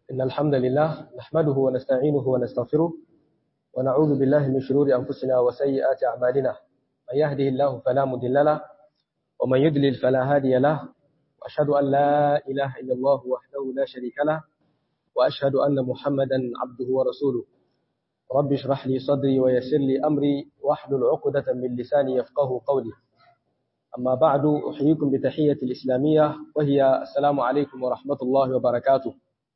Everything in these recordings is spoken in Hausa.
إن الحمد لله نحمده ونستعينه ونستغفره ونعوذ بالله من شرور أنفسنا وسيئات أعمالنا من يهده الله فلا مضل له ومن يضلل فلا هادي له وأشهد أن لا إله إلا الله وحده لا شريك له وأشهد أن محمدا عبده ورسوله رب اشرح لي صدري ويسر لي أمري واحلل عقدة من لساني يفقه قولي أما بعد أحييكم بتحية الإسلامية وهي السلام عليكم ورحمة الله وبركاته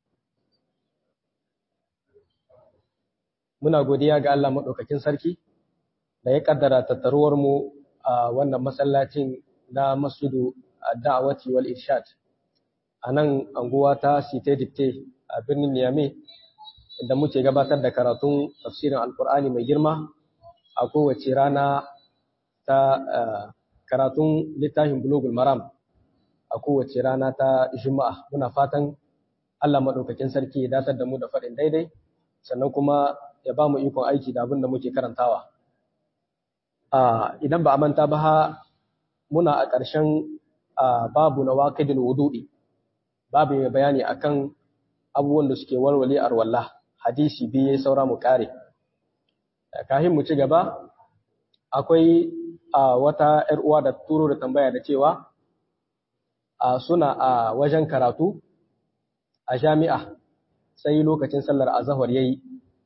muna godiya ga Allah maɗaukakin sarki da ya ƙaddara tattaruwarmu a wannan masallacin na masjidu da'awati wal irshad a nan anguwa ta site dikte a birnin Niamey inda muke gabatar da karatun tafsirin alkur'ani mai girma a kowace rana ta karatun littafin bulugul maram a kowace rana ta juma'a muna fatan Allah maɗaukakin sarki ya datar da mu da faɗin daidai sannan kuma ya ba mu ikon aiki da abin da muke karantawa idan ba a manta ba muna a ƙarshen babu na waƙidin wudu'i babu mai bayani akan abubuwan da suke warware arwalla hadisi biye saura mu kare kahin mu ci gaba akwai wata ‘yar uwa da turo da tambaya da cewa suna a wajen karatu a jami'a sai lokacin sallar azahar yayi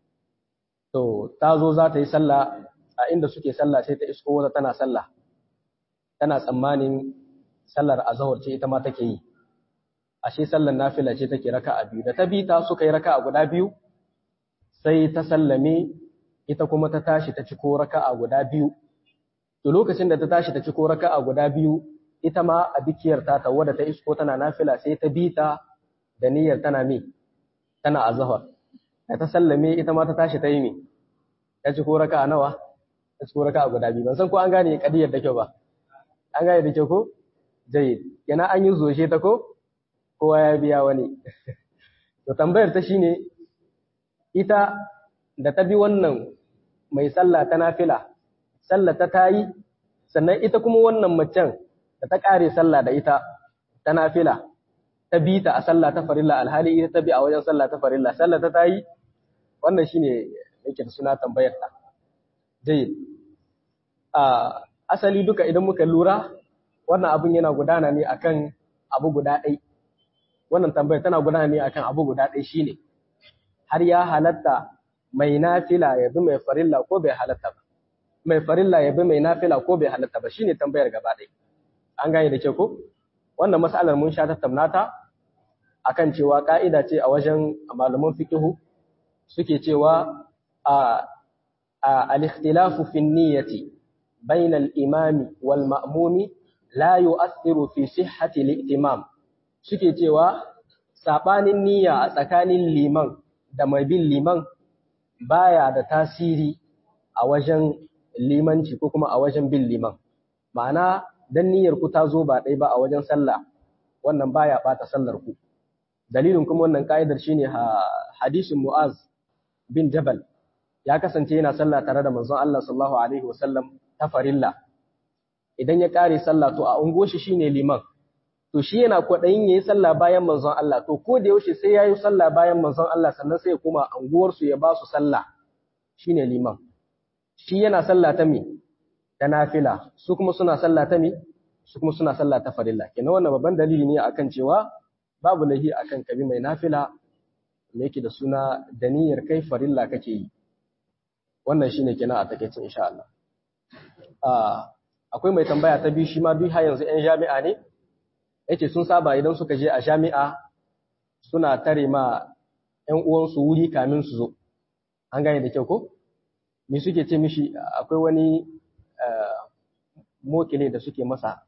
to ta zo za ta yi sallah a inda suke sallah sai ta isko wata tana sallah tana tsammanin sallar azahar ce ita ma take yi ashe sallar nafila ce take raka a biyu da ta bi ta suka yi raka a guda biyu sai ta sallame ita kuma ta tashi ta ciko raka a guda biyu to lokacin da ta tashi ta ciko raka a guda biyu ita ma a bikiyar ta ta wadda ta isko tana nafila sai ta bi ta da niyyar tana me tana azahar da ta sallame ita ma ta tashi ta yi me ta ciko raka a nawa ta ciko raka a guda biyu ban san ko an gane kadiyar da kyau ba an gane da kyau ko jayyid yana an yi zoshe ta ko kowa ya biya wani. To tambayar ta shine ita da ta bi wannan mai sallah ta nafila, sallah ta tayi, sannan ita kuma wannan macen da ta ƙare sallah da ita ta nafila, ta bi ta a sallah ta farilla alhali ita ta bi a wajen sallah ta farilla, sallah ta tayi, wannan shine yake da suna tambayar ta. Dai, asali duka idan muka lura, wannan abin yana gudana ne akan abu guda ɗai. wannan tambayar tana gudana ne akan abu guda ɗaya shine har ya halatta mai nafila ya bi mai farilla ko bai halatta ba mai farilla ya bi mai nafila ko bai halatta ba shine tambayar gaba ɗaya an gane da ke ko wannan mas'alar mun sha tattauna ta akan cewa ka'ida ce a wajen malaman fiqhu suke cewa a al-ikhtilafu fi niyyati bayna al-imami wal ma'mumi la yu'athiru fi sihhati al-i'timam suke cewa saɓanin niyya a tsakanin liman da mai bin liman baya da tasiri a wajen limanci ko kuma a wajen bin liman ma'ana dan niyyar ku ta zo ba ɗaya ba a wajen sallah wannan baya ɓata sallar ku dalilin kuma wannan ka'idar shine hadisin mu'az bin jabal ya kasance yana sallah tare da manzon Allah sallallahu alaihi wasallam ta farilla idan ya kare sallah to a ungoshi shine liman to shi yana kwaɗayin ya yi sallah bayan manzon Allah to ko da yaushe sai ya yi sallah bayan manzon Allah sannan sai ya koma anguwarsu ya ba su sallah shi ne liman shi yana sallah ta me ta nafila su kuma suna sallah ta me su kuma suna sallah ta farilla kenan wannan babban dalili ne akan cewa babu lahi akan kabi mai nafila me yake da suna da niyyar kai farilla kake yi wannan shine kenan a takeicin insha Allah akwai mai tambaya ta biyu shi ma duk har yanzu 'yan jami'a ne yace sun saba idan suka je a jami'a suna tare ma ƴan uwansu wuri kamin su zo an gane da kyau ko me suke ce mishi akwai wani mokile da suke masa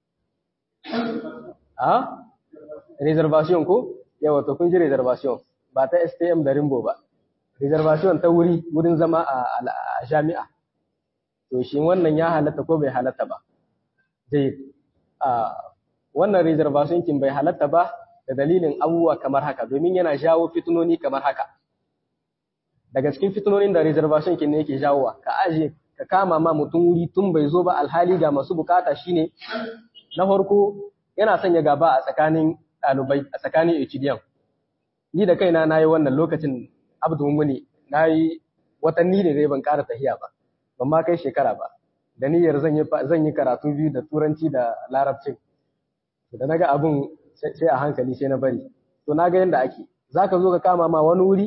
a reservation ko yawa to kun ji reservation ba ta STM da Rimbo ba reservation ta wuri wurin zama a jami'a to shi wannan ya halatta ko bai halatta ba zai wannan reservation kin bai halatta ba da dalilin abubuwa kamar haka domin yana jawo fitinoni kamar haka daga cikin fitinonin da reservation kin ne yake jawowa ka aje ka kama ma mutum wuri tun bai zo ba alhali ga masu bukata shine na farko yana sanya gaba a tsakanin ɗalibai a tsakanin HDM ni da kaina nayi wannan lokacin abdu muni nayi watanni ne dai ban ƙara tahiya ba ban ma kai shekara ba da niyyar zan yi zan yi karatu biyu da turanci da larabcin da naga abun sai a hankali sai na bari to naga yanda ake zaka zo ka kama ma wani wuri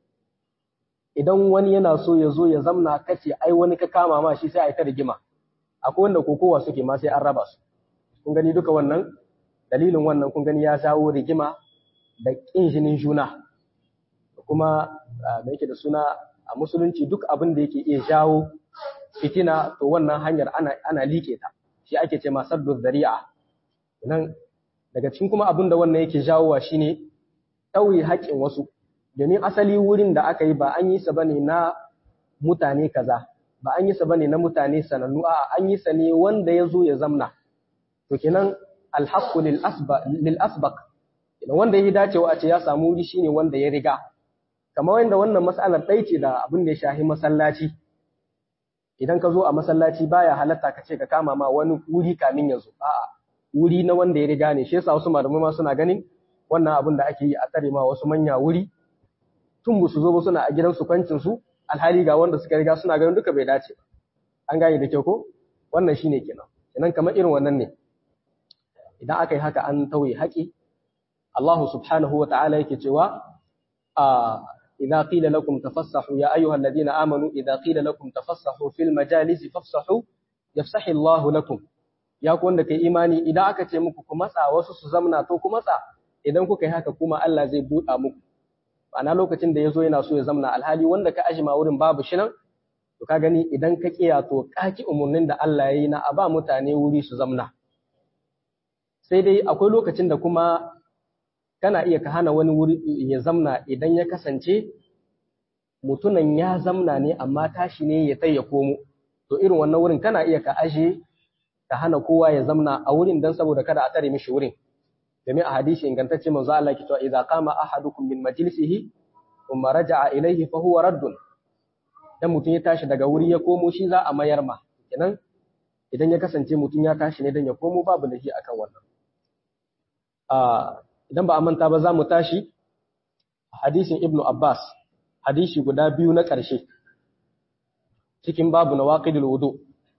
idan wani yana so ya zo ya zamna kace ai wani ka kama ma shi sai a yi ta rigima akwai wanda kokowa suke ma sai an raba su kun gani duka wannan dalilin wannan kun gani ya jawo rigima da ƙin jinin juna kuma da yake da suna a musulunci duk abin da yake iya jawo fitina to wannan hanyar ana ana liƙe ta shi ake ce masaddu zari'a nan daga cikin kuma abin da wannan yake jawowa shine ɗauye haƙƙin wasu domin asali wurin da aka yi ba an yi sa bane na mutane kaza ba an yi sa bane na mutane sanannu a an yi sa ne wanda ya zo ya zamna to kenan alhaqqu lil asbaq lil asbaq wanda ya dacewa a ce ya samu wuri shine wanda ya riga kamar wanda wannan mas'alar ɗai ce da abin da ya shahi masallaci idan ka zo a masallaci baya halatta ka ce ka kama ma wani wuri kamin ya zo a'a wuri na wanda ya riga ne shi yasa wasu malamai ma suna ganin wannan abin da ake yi a tsare ma wasu manya wuri tun ba su zo ba suna a gidansu kwancin su alhali ga wanda suka riga suna ganin duka bai dace ba an gane da kyau ko wannan shine kenan kenan kamar irin wannan ne idan aka yi haka an tauye haƙi Allah subhanahu wa ta'ala yake cewa a idza qila lakum tafassahu ya ayyuhal ladina amanu idza qila lakum tafassahu fil majalisi fafsahu yafsahu Allahu lakum ya ku wanda kai imani idan aka ce muku ku matsa wasu su zamna to ku matsa idan kuka yi haka kuma Allah zai buɗa muku ma'ana lokacin da ya zo yana so ya zamna alhali wanda ka ajima wurin babu shi nan to ka gani idan ka kiya to kaki umurnin da Allah ya yi na a ba mutane wuri su zamna sai dai akwai lokacin da kuma kana iya ka hana wani wuri ya zamna idan ya kasance mutunan ya zamna ne amma tashi ne ya tai ya komo to irin wannan wurin kana iya ka aje ka hana kowa ya zamna a wurin dan saboda kada a tsare mishi wurin domin a hadisi ingantacce manzo Allah ke cewa idza qama ahadukum min majlisihi thumma raja'a ilayhi fa huwa raddun dan mutum ya tashi daga wuri ya komo shi za a mayar ma kenan idan ya kasance mutum ya tashi ne dan ya komo babu lahi akan wannan a idan ba a manta ba za mu tashi hadisin ibnu abbas hadisi guda biyu na ƙarshe cikin babu nawaqidul wudu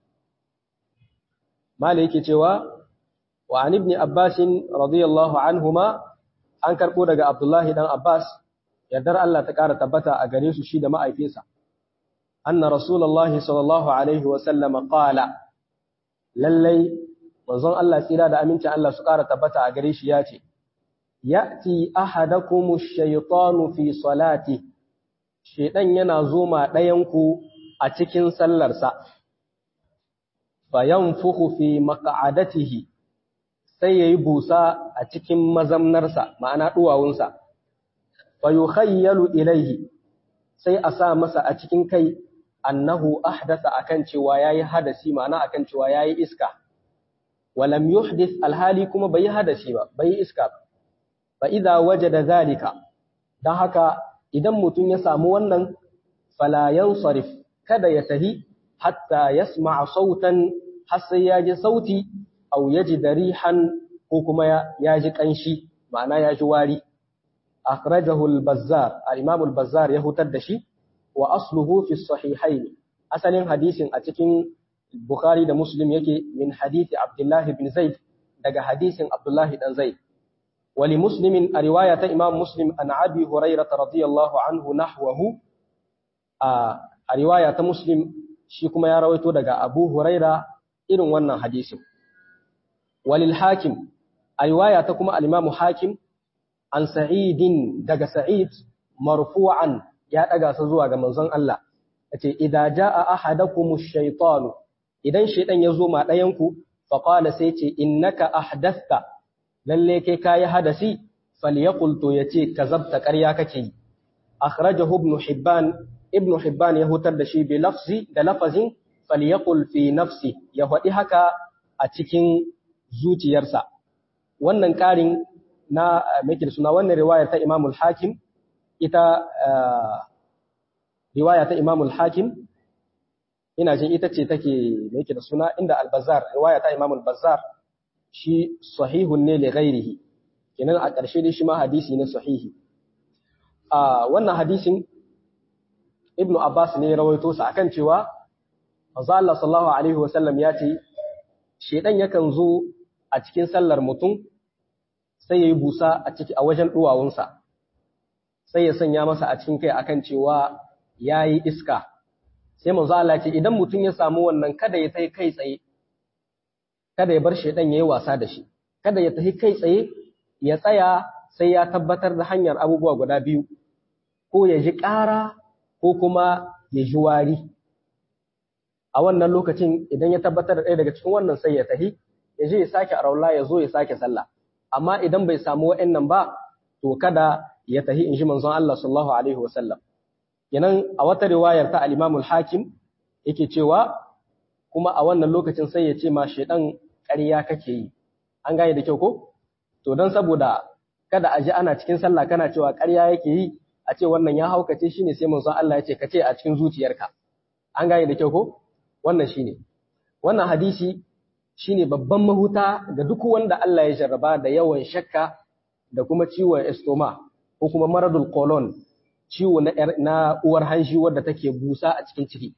mala yake cewa wa an ibn Abbas radiyallahu anhuma an karbo daga Abdullahi dan Abbas yardar Allah ta ƙara tabbata a gare su shi da ma'aifinsa anna rasulullahi sallallahu alaihi wa sallam qala lallai manzon Allah tsira da amincin Allah su ƙara tabbata a gare shi ya ce ya'ti ahadakum ash-shaytanu fi salati shedan yana zoma ɗayan ku a cikin sallarsa fayanfukhu fi maq'adatihi sai ya yi busa a cikin mazamnarsa ma'ana ɗuwawunsa, fa yi khayyalu ilaihi sai a sa masa a cikin kai annahu ahdasa akan cewa ya yi hadasi ma'ana akan cewa ya yi iska, walam yuhdis alhali kuma bai yi hadasi ba, bai yi iska ba, fa idha waje da zalika, don haka idan mutum ya samu wannan falayan sarif kada ya tahi hatta yasma'a sautan har sai ya ji sauti au yaji darihan ko kuma ya ji kanshi ma'ana ya ji wari akhrajahu al-bazzar al-imam al-bazzar ya hutar da shi wa asluhu fi sahihayn asalin hadisin a cikin bukhari da muslim yake min hadisi abdullahi bin zaid daga hadisin abdullahi dan zaid wali muslimin a riwaya ta imam muslim an abi hurairah radiyallahu anhu nahwahu a riwaya ta muslim shi kuma ya rawaito daga abu huraira irin wannan hadisin walil hakim a riwaya ta kuma al-imamu hakim an sa'idin daga sa'id marfu'an ya daga sa zuwa ga manzon Allah yace idza jaa ahadakum ash-shaytanu idan shaytan ya zo ma dayan ku fa qala sai ce innaka ahdathta lalle kai kai hadasi falyaqul to yace kazabta ƙarya kake yi akhrajahu ibn hibban ibn hibban ya hutar da shi bi lafzi da lafazin falyaqul fi nafsi ya faɗi haka a cikin zuciyarsa wannan ƙarin na make suna wannan riwaya ta Imam al-Hakim ita riwaya ta Imam al-Hakim ina jin ita ce take make da suna inda al-Bazzar riwaya ta Imam al-Bazzar shi sahihun ne li ghairihi kenan a ƙarshe dai shi ma hadisi ne sahihi a wannan hadisin ibnu abbas ne ya rawaito sa akan cewa manzo Allah sallallahu alaihi wasallam ya ce shedan yakan zo a cikin sallar mutum sai yayi busa a ciki a wajen duwawunsa sai ya sanya masa a cikin kai akan cewa yayi iska sai manzo Allah ce idan mutum ya samu wannan kada ya tai kai tsaye kada ya bar shedan yayi wasa da shi kada ya tafi kai tsaye ya tsaya sai ya tabbatar da hanyar abubuwa guda biyu ko ya ji ƙara ko kuma ya ji wari a wannan lokacin idan ya tabbatar da ɗaya daga cikin wannan sai ya tafi ya je ya sake araula ya zo ya sake sallah amma idan bai samu wa'annan ba to kada ya tafi in ji manzon Allah sallallahu alaihi wasallam kenan a wata riwayar ta al-Imam al-Hakim yake cewa kuma a wannan lokacin sai ya ce ma shedan ƙarya kake yi an gane da kyau ko to don saboda kada a ji ana cikin sallah kana cewa ƙarya yake yi a ce wannan ya haukace shine sai manzon Allah ya ce ka ce a cikin zuciyarka an gane da kyau ko wannan shine wannan hadisi shine babban mahuta ga duk wanda Allah ya jarraba da yawan shakka da kuma ciwon estoma ko kuma maradul colon ciwo na, na uwar hanji wadda take busa a cikin ciki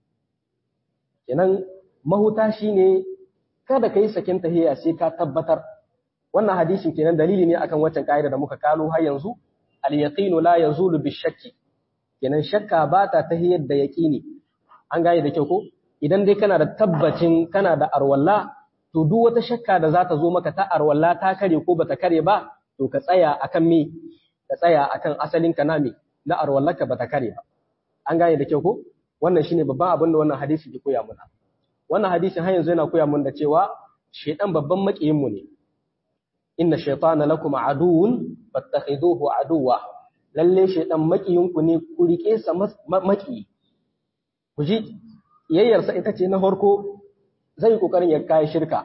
kenan mahuta shine kada ka yi sakin tahiya sai ka tabbatar wannan hadisin kenan dalili ne akan waccan ka'ida da muka kalo har yanzu al yaqinu la yazulu bi shakki kenan shakka ba ta tahiyar da yaqini an gane da kyau ko idan dai kana da tabbacin kana da arwalla to duk wata shakka da za ta zo maka ta arwalla ta kare ko bata kare ba to ka tsaya akan me ka tsaya akan asalin ka na me na arwallaka bata kare ba an gane da kyau ko wannan shine babban abin da wannan hadisi ke koya mana wannan hadisin har yanzu yana koya mun da cewa shaitan babban makiyin mu ne inna shaytana lakum aduwwun fattakhiduhu aduwwa lalle shaitan makiyin ku ne ku rike sa maki ku ji yayyarsa ita ce na farko zai kokarin ya kai shirka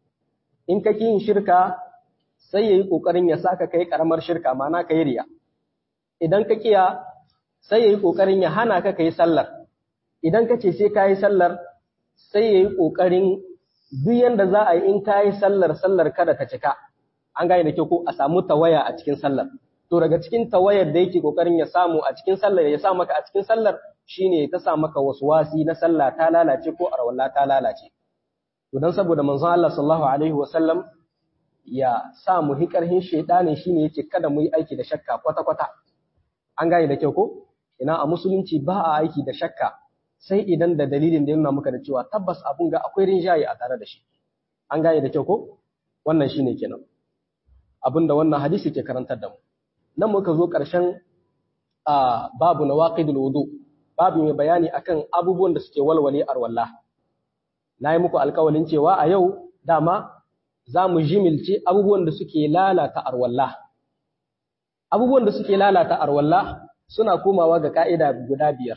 in ka yin shirka sai yayi kokarin ya saka kai karamar shirka mana kai riya idan ka kiya sai yayi kokarin ya hana ka kai sallar idan ka ce sai kai sallar sai ya yi ƙoƙarin duk yadda za a yi in ka yi sallar sallar kada ta cika an gane da kyau ko a samu tawaya a cikin sallar to daga cikin tawayar da yake ƙoƙarin ya samu a cikin sallar ya sa maka a cikin sallar shine ta sa maka wasi na sallah ta lalace ko arwalla ta lalace to dan saboda manzon Allah sallallahu alaihi wa sallam ya sa mu hikarhin shaytanin shine yace kada mu yi aiki da shakka kwata kwata an gane da kyau ko ina a musulunci ba a aiki da shakka sai idan da dalilin da ya nuna maka da cewa tabbas abun ga akwai rinjaye a tare da shi an gane da kyau ko wannan shine kenan abin da wannan hadisi ke karantar da mu nan muka zo ƙarshen a babu na waqidul wudu babu mai bayani akan abubuwan da suke walwale arwalla na yi muku alƙawalin cewa a yau dama za mu jimilce abubuwan da suke lalata arwalla abubuwan da suke lalata arwalla suna komawa ga ka'ida guda biyar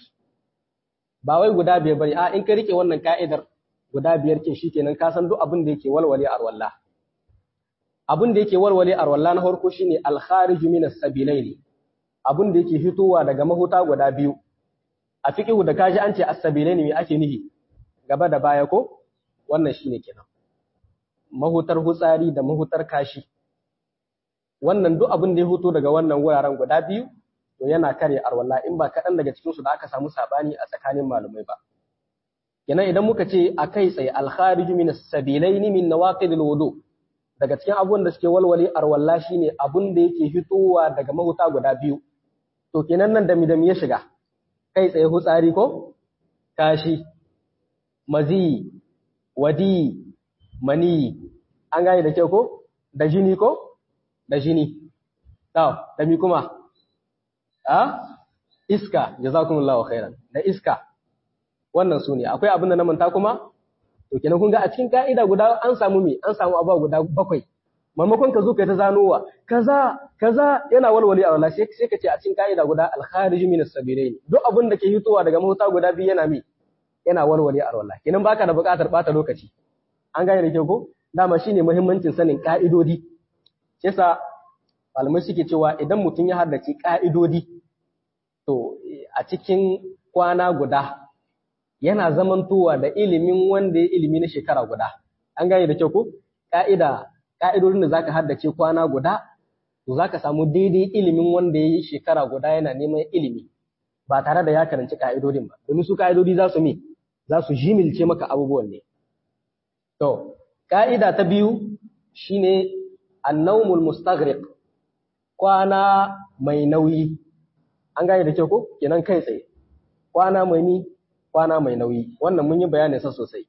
ba wai guda biyar bane a in ka rike wannan ka'idar guda biyar kin shikenan ka san duk abin da yake walwale arwalla abin da yake walwale arwalla na farko shine al-kharij min as-sabilaini abin da yake fitowa daga mahuta guda biyu a fiqhu da kaji an ce as-sabilaini me ake nihi gaba da baya ko wannan shine kenan mahutar hutsari da mahutar kashi wannan duk abin da ya fito daga wannan wuraren guda biyu to yana kare arwalla in ba kaɗan daga cikinsu da aka samu sabani a tsakanin malumai ba. Kenan idan muka ce a kai tsaye alkharij min sabilaini min nawaqidil wudu daga cikin abubuwan da suke walwale arwalla shine abun da yake fitowa daga mahuta guda biyu. To kenan nan da midam ya shiga kai tsaye hutsari ko kashi mazi wadi mani an gane da kyau ko da jini ko da jini da mi kuma a iska jazakumullahu khairan da iska wannan su ne akwai abin da na manta kuma to kenan kun ga a cikin ka'ida guda an samu me an samu abuwa guda bakwai maimakon ka zo kai ta zanowa kaza kaza yana walwali a wala sai ka ce a cikin ka'ida guda al-kharij min as-sabilain duk abin da ke hitowa daga mahuta guda biyu yana me yana walwali a wala kenan baka da buƙatar bata lokaci an gane da kyau ko dama shine muhimmancin sanin ka'idodi yasa malamai suke cewa idan mutum ya haddace ka'idodi to a cikin kwana guda yana zamantowa da ilimin wanda ya ilimi na shekara guda an gane da kyau ko ka'ida ka'idodin da zaka haddace kwana guda to za ka samu daidai ilimin wanda ya yi shekara guda yana neman ilimi ba tare da ya karanci ka'idodin ba domin su ka'idodi za su mi za su jimilce maka abubuwan ne to ka'ida ta biyu shine annaumul mustaghriq kwana mai nauyi an gane da kyau ko kenan kai tsaye kwana mai ni kwana mai nauyi wannan mun yi bayanin sa sosai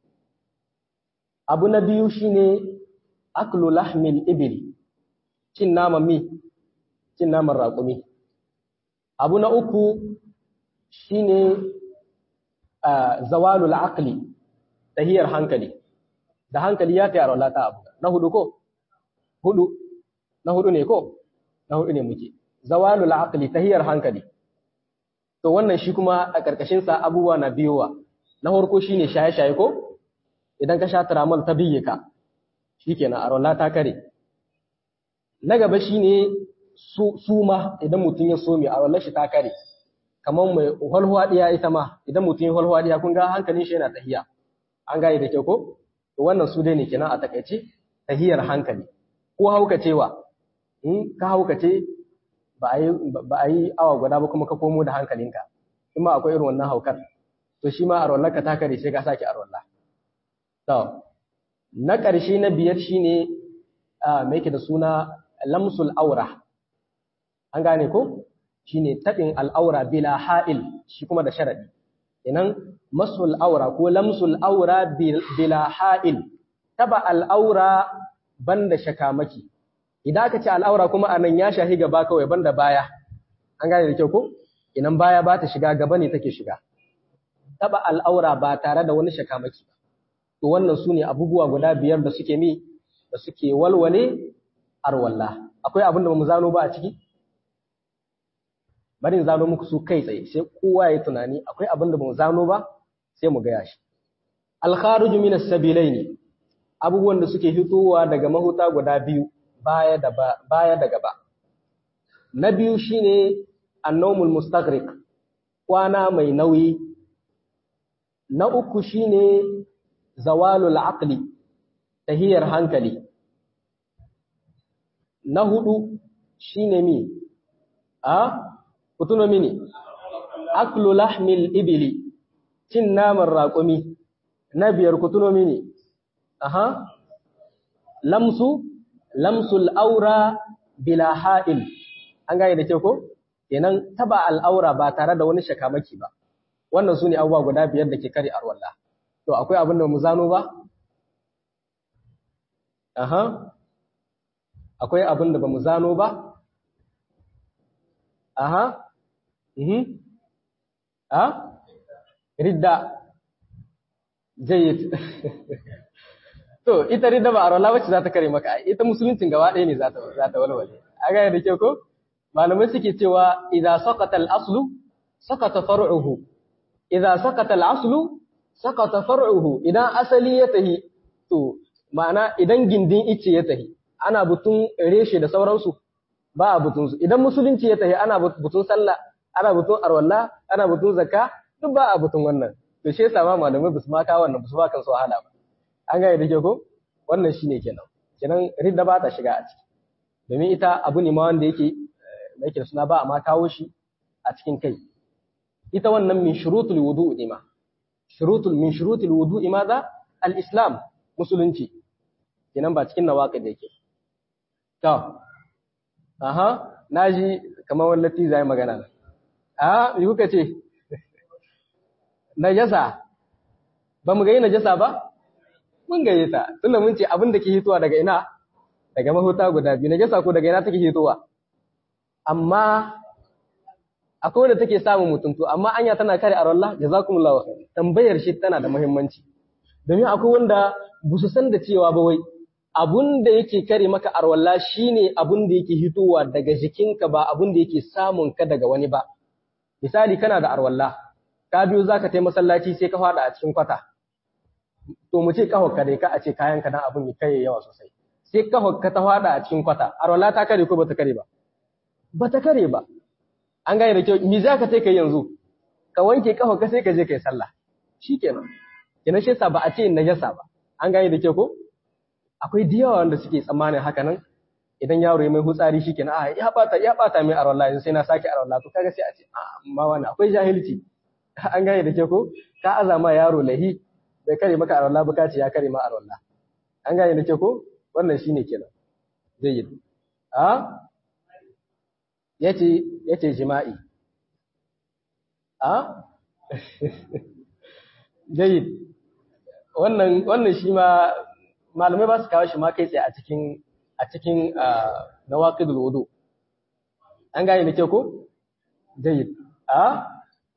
abu na biyu shine aklu lahmil ibil cin naman mi cin naman raƙumi abu na uku shine zawalul aqli tahiyar hankali da hankali ya tayar wala ta abu na hudu ko hudu na hudu ne ko na hudu ne muke zawalul aqli tahiyar hankali to wannan shi kuma a karkashin sa abubuwa na biyowa na farko shine shaye-shaye ko idan ka sha tramol ta biye ka shikenan a rola ta kare na gaba shine su suma idan mutum ya some a rolar shi ta kare kamar mai walwadiya ita ma idan mutum ya walwadiya kun ga hankalin shi yana tahiya an gane da kyau ko to wannan su dai ne kenan a takaice tahiyar hankali ko haukacewa in ka haukace ba a yi ba a yi awa guda ba kuma ka komo da hankalinka in ma akwai irin wannan haukar to shi ma a rollar ka ta kare sai ka sake a rollar to na ƙarshe na biyar shine a me yake da suna lamsul aura an gane ko shine tabin al'aura bila ha'il shi kuma da sharadi inan masul aura ko lamsul aura bila ha'il taba al'aura banda shakamaki idan aka ce al'aura kuma anan ya shahi gaba kawai banda baya an gane da kyau ko inan baya ba ta shiga gaba ne take shiga taba al'aura ba tare da wani shakamaki ba to wannan su ne abubuwa guda biyar da suke mi da suke walwale arwalla akwai abin da ba mu zano ba a ciki bari in zano muku su kai tsaye sai kowa ya tunani akwai abin da ba mu zano ba sai mu gaya shi alkharuju min as-sabilaini abubuwan da suke fitowa daga mahuta guda biyu baya da baya da gaba na biyu shine annawmul mustaghriq kwana mai nauyi na uku shine zawalul aqli tahiyar hankali na hudu shine mi a kutuno mini aklu lahmil ibili cin naman raƙumi na biyar kutuno mini aha lamsu lamsul aura bila ha'il an gane da ke ko kenan taba al'aura ba tare da wani shakamaki ba wannan su ne abubuwa guda biyar da ke kare arwallah to akwai abin da mu zano ba aha akwai abin da ba mu zano ba aha mhm a ridda jayyid to ita ridda ba arwala wacce za ta kare maka ita musuluncin gaba ɗaya ne za ta za ta walwale a ga da kyau ko malamai suke cewa idza saqata al-aslu saqata far'uhu idza saqata al-aslu saqata far'uhu idan asali ya tahi to ma'ana idan gindin ice ya tahi ana butun reshe da sauransu ba a butun su idan musulunci ya tahi ana butun sallah ana butun arwalla ana butun zakka duk ba a butun wannan to shi yasa ma malamai basu ma kawo wannan basu ba kansu wahala ba an gane da ke ko wannan shine kenan kenan ridda ba ta shiga a ciki domin ita abu ne ma wanda yake da yake suna ba a ma kawo shi a cikin kai ita wannan min shurutul wudu ne ma shurutul min shurutul wudu maza al-islam musulunci kenan ba cikin nawaqid yake to aha naji kamar wallati zai magana a me kuka ce najasa ba mu ga yi najasa ba mun gaye ta tunda mun ce abin da ke hitowa daga ina daga mahuta guda biyu najasa ko daga ina take hitowa amma akwai wanda take samun mutum to amma anya tana kare arwallah jazakumullahu khair tambayar shi tana da muhimmanci domin akwai wanda ba su san da cewa ba wai abun da yake kare maka arwalla shine abun da yake hitowa daga jikinka ba abun da yake samun ka daga wani ba misali kana da arwalla ka biyo zaka tai masallaci sai ka fada a cikin kwata to mu ce kahon ka dai ka a ce kayan ka dan abun ya kai yawa sosai sai kahon ka ta fada a cikin kwata arwalla ta kare ko bata kare ba bata kare ba an gane da kyau me zaka tai kai yanzu ka wanke kahon ka sai ka je kai sallah shikenan kenan shi yasa ba a ce najasa ba an gane da kyau ko akwai da yawa wanda suke tsammanin haka nan idan yaro ya mai hutsari shikenan a ya bata ya bata mai arwalla yanzu sai na sake arwalla to kaga sai a ce amma wani akwai jahilci an gane da ke ko ka azama yaro lahi bai kare maka arwalla ba ka ce ya kare ma arwalla an gane da ke ko wannan shine kenan zai yi a yace yace jima'i a jayyid wannan wannan shi ma malamai ba su kawo shi ma kai tsaye a cikin a cikin nawaqidul wudu an gane da ke ko jayyid a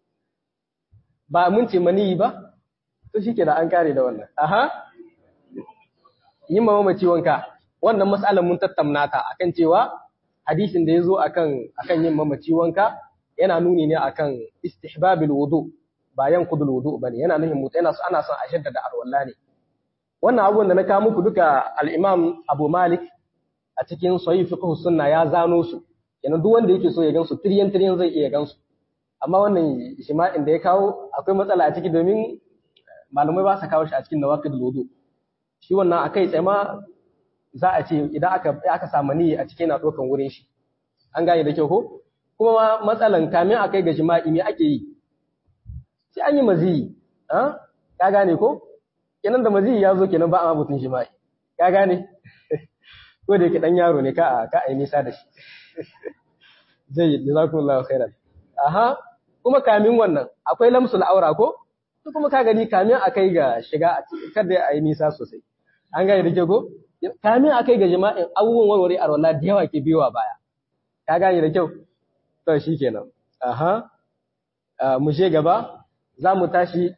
ba mun ce maniyi ba to shike da an kare da wannan aha yin ma mamaci wanka wannan mas'alar mun tattauna ta akan cewa hadisin da yazo akan akan yin mamaci wanka yana nuni ne akan istihbabil wudu ba yanqudul wudu bane yana nufin mutu yana so ana son a shaddada arwalla ne wannan abubuwan da na kawo muku duka al-Imam Abu Malik a cikin Sahih Fiqh Sunna ya zano su yana duk wanda yake so ya gansu tiryan tiryan zai iya gansu amma wannan shima'in da ya kawo akwai matsala a ciki domin malamai ba su kawo shi a cikin nawaqidul wudu shi wannan akai tsaye ma za a ce idan aka aka samu niyya a cikin yana dokan wurin shi an gane da kyau ko kuma matsalan kamin a kai ga jima'i me ake yi sai an yi maziyi ka gane ko kenan da maziyi ya zo kenan ba a mabutun jima'i ka gane ko da yake dan yaro ne ka a ka a yi nisa da shi zai jazakumullahu khairan aha kuma kamin wannan akwai lamsul aura ko to kuma ka gani kamin a kai ga shiga kada a yi nisa sosai an gane da ke ko kamin a kai ga jima'in abubuwan warware a rola da yawa ke biyowa baya ka gane da kyau to shi kenan aha mu je gaba za mu tashi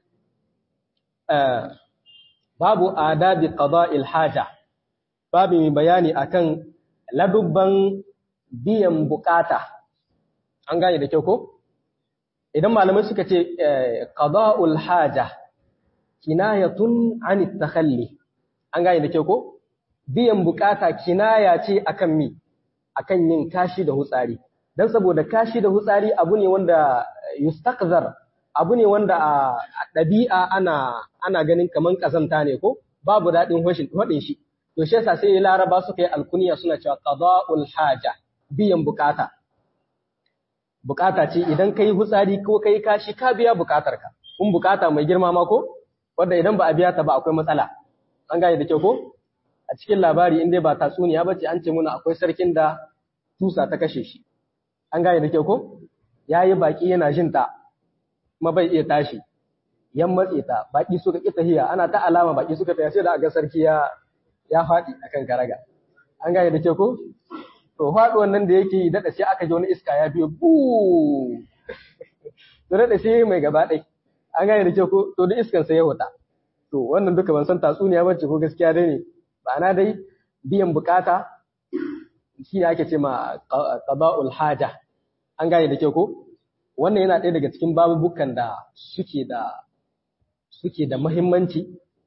babu adabi qada'il haja babu mai bayani akan ladubban biyan bukata an gane da kyau ko idan malamai suka ce qada'ul haja kinayatun an takhalli an gane da kyau ko biyan bukata kinaya ce akan mi akan yin kashi da hutsari dan saboda kashi da hutsari abu ne wanda yustaqzar abu ne wanda a ɗabi'a ana ana ganin kaman kazanta ne ko babu daɗin hudin shi to shi yasa sai laraba suka yi alkuniya suna cewa qada'ul haja biyan bukata bukata ce idan kai hutsari ko kai kashi ka biya bukatarka kun bukata mai girma ma ko wanda idan ba a biya ta ba akwai matsala an gane da kyau ko a cikin labari in dai ba tatsuniya ba ce an ce muna akwai sarkin da tusa ta kashe shi an gane da kyau ko ya yi baki yana jin ta kuma bai iya tashi yan matse ta baki suka ƙi tahiya ana ta alama baki suka tahiya sai da aga sarki ya ya faɗi akan karaga an gane da kyau ko to faɗuwan nan da yake yi daɗa sai aka ji wani iska ya biyo buu to daɗa sai mai gaba ɗai an gane da kyau ko to da iskan sai ya huta to wannan duka ban san tatsuniya bace ko gaskiya dai ne ma'ana dai biyan bukata shi ne ake ce ma qada'ul haja an gane da kyau ko wannan yana ɗaya daga cikin babubukan da suke da suke da muhimmanci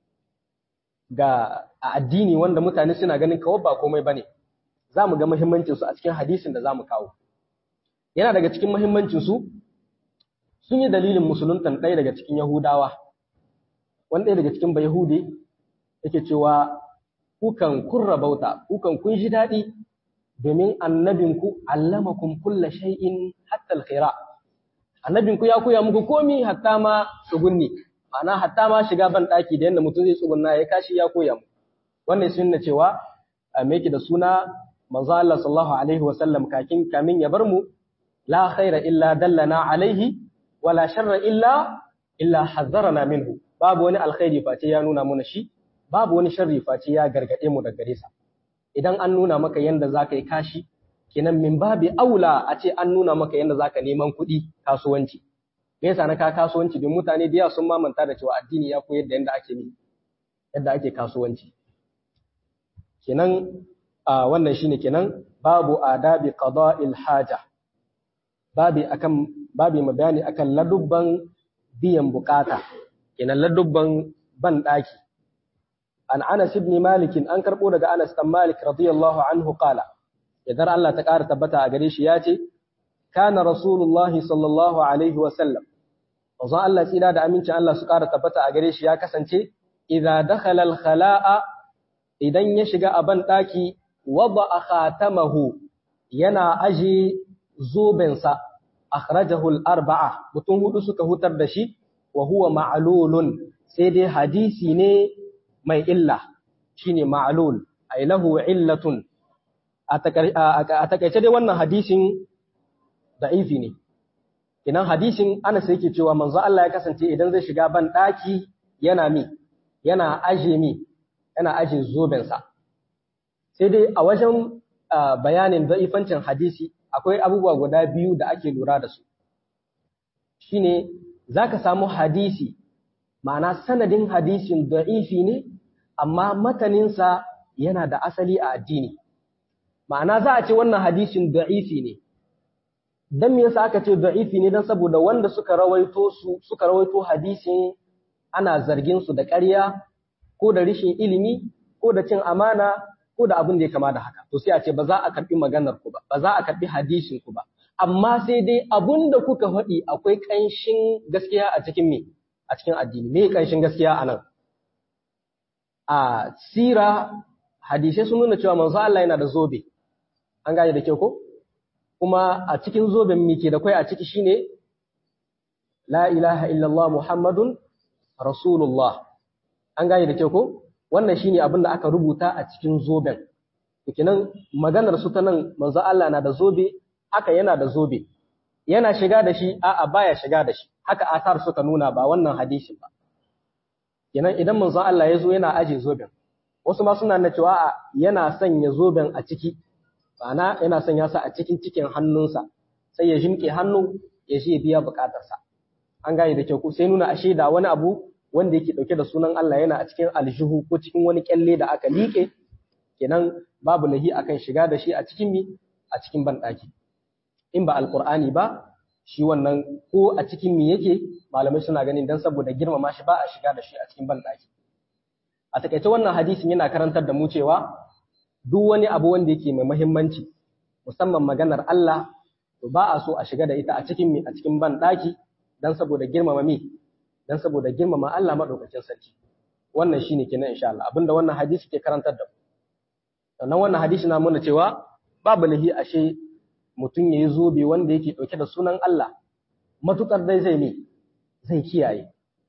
ga addini wanda mutane suna ganin kawai ba komai bane za mu ga muhimmancin su a cikin hadisin da za mu kawo yana daga cikin muhimmancin su sun yi dalilin musuluntan ɗaya daga cikin yahudawa wani ɗaya daga cikin bayahude yake cewa kukan kun rabauta kukan kun ji daɗi domin annabinku allamakum kulla shay'in hatta alkhaira annabinku ya koya muku komi hatta ma tsugunni ma'ana hatta ma shiga ban ɗaki da yadda mutum zai tsugunna ya kashi ya koya mu wannan sun na cewa me yake da suna manzo Allah sallallahu alaihi wa sallam kakin kamin ya bar mu la khaira illa dallana alaihi wala sharra illa illa hazzarana minhu babu wani alkhairi face ya nuna mana shi babu wani sharri face ya gargade mu daga gare sa idan an nuna maka yanda zaka yi kashi kenan min babi aula a ce an nuna maka yanda zaka neman kuɗi kasuwanci me yasa na ka kasuwanci don mutane da yawa sun mamanta da cewa addini ya koyar da yanda ake yi yadda ake kasuwanci kenan a wannan shine kenan babu adabi qada'il haja babi akan babi bayani akan ladubban biyan bukata kenan ladubban ban daki an Anas ibn Malik an karbo daga Anas dan Malik radiyallahu anhu qala idan Allah ta ƙara tabbata a gare shi ya ce kana rasulullahi sallallahu alaihi wa sallam wanzan Allah tsira da amincin Allah su ƙara tabbata a gare shi ya kasance idza dakhala al-khala'a idan ya shiga a ban daki wada khatamahu yana aje zobensa akhrajahu al-arba'a mutum hudu suka hutar da shi wa huwa ma'lulun sai dai hadisi ne mai illa shine ma'lul ay lahu illatun a takaice dai wannan hadisin da'ifi ne idan hadisin Anas yake cewa manzo Allah ya kasance idan zai shiga ban daki yana mi yana aje mi yana aje zobensa sai dai a wajen bayanin da'ifancin hadisi akwai abubuwa guda biyu da ake lura da su shine zaka samu hadisi ma'ana sanadin hadisin da'ifi ne amma mataninsa yana da asali a addini ma'ana za a ce wannan hadisin da'ifi ne dan me yasa aka ce da'ifi ne dan saboda wanda suka rawaito su suka rawaito hadisin ana zargin su da ƙarya ko da rishin ilimi ko da cin amana ko da abin da ya kama da haka to sai a ce ba za a karbi maganar ku ba ba za a karbi hadisin ku ba amma sai dai abin da kuka faɗi akwai ƙanshin gaskiya a cikin me a cikin addini me ƙanshin gaskiya a nan a sira hadisai sun nuna cewa manzo Allah yana da zobe an gane da kyau ko kuma a cikin zoben mi ke da kai a ciki shine la ilaha illallah muhammadun rasulullah an gane da kyau ko wannan shine abin da aka rubuta a cikin zoben kenan maganar su ta nan manzo Allah na da zobe haka yana da zobe yana shiga da shi a'a baya shiga da shi haka asar suka nuna ba wannan hadisin ba kenan idan manzo Allah ya zo yana aje zoben wasu ma suna na cewa a yana sanya zoben a ciki ma'ana yana sanya sa a cikin cikin hannunsa sai ya jimke hannu ya je biya bukatarsa an gane da kyau ko sai nuna ashe da wani abu wanda yake dauke da sunan Allah yana a cikin aljihu ko cikin wani kyalle da aka liƙe kenan babu lahi akan shiga da shi a cikin mi a cikin banɗaki in ba alqur'ani ba shi wannan ko a cikin mi yake malamai suna ganin dan saboda girmama shi ba a shiga da shi a cikin banɗaki a takaice wannan hadisin yana karantar da mu cewa duk wani abu wanda yake mai muhimmanci musamman maganar Allah to ba a so a shiga da ita a cikin mi a cikin banɗaki dan saboda girmama mi dan saboda girmama Allah madaukakin sarki wannan shine kenan insha Allah abinda wannan hadisi ke karantar da mu sannan wannan hadisi na nuna cewa babu lahi ashe mutum yayi zobe wanda yake dauke da sunan Allah matukar dai zai ne zai kiyaye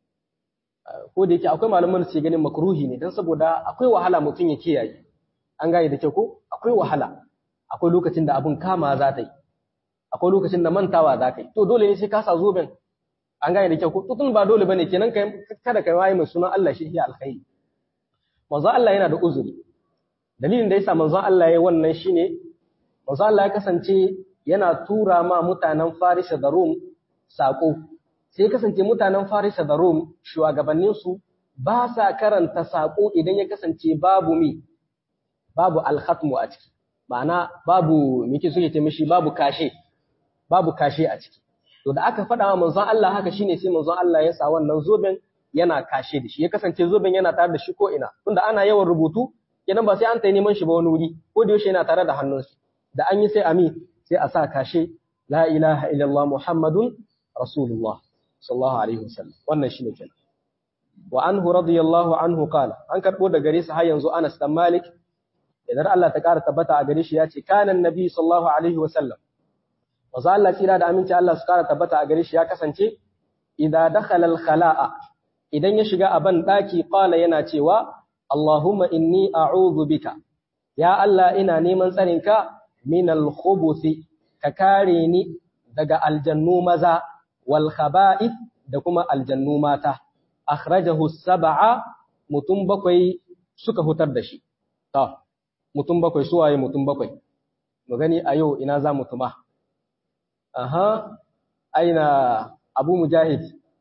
ko da yake akwai malaman da suke ganin makruhi ne dan saboda akwai wahala mutum ya kiyaye an gane da kyau ko akwai wahala akwai lokacin da abun kama za ta yi akwai lokacin da mantawa za ka yi to dole ne sai ka sa zoben an gane da kyau ko tutun ba dole bane kenan kai kada kai wayi mai sunan Allah shi ya alkhairi manzo Allah yana da uzuri dalilin da yasa manzo Allah yayi wannan shine manzo Allah ya kasance yana tura ma mutanen Farisa da Rum sako sai kasance mutanen Farisa da Rum shugabannin su ba sa karanta sako idan ya kasance babu mi babu alkhatmu a ciki ma'ana babu mike suke ce mishi babu kashe babu kashe a ciki to da aka faɗa wa manzon Allah haka shine sai manzon Allah ya sa wannan zoben yana kashe da shi ya kasance zoben yana tare da shi ko ina tunda ana yawan rubutu kenan ba sai an tayi neman shi ba wani wuri ko da yaushe yana tare da hannunsa da an yi sai ami sai a sa kashe la ilaha illallah muhammadun rasulullah sallallahu alaihi wasallam wannan shine kenan wa anhu radiyallahu anhu qala an karbo da gare sa har yanzu Anas dan Malik idan Allah ta kara tabbata a gare shi ya ce kana annabi sallallahu alaihi wasallam Wasu Allah tsira da aminci Allah su kara tabbata a gare shi ya kasance, Ida dakhala al-khala'a idan ya shiga a ban ɗaki ƙwala yana cewa, Allahumma inni a'udhu bika, ya Allah ina neman tsarinka min al-khubuthi ka kare ni daga aljannu maza wal khaba'ith da kuma aljannu mata. Akhrajahu sab'a mutum bakwai suka hutar da shi. Ta, mutum bakwai suwaye mutum bakwai. Mu gani a yau ina za mu tuma. Aha, aina Abu Mujahid.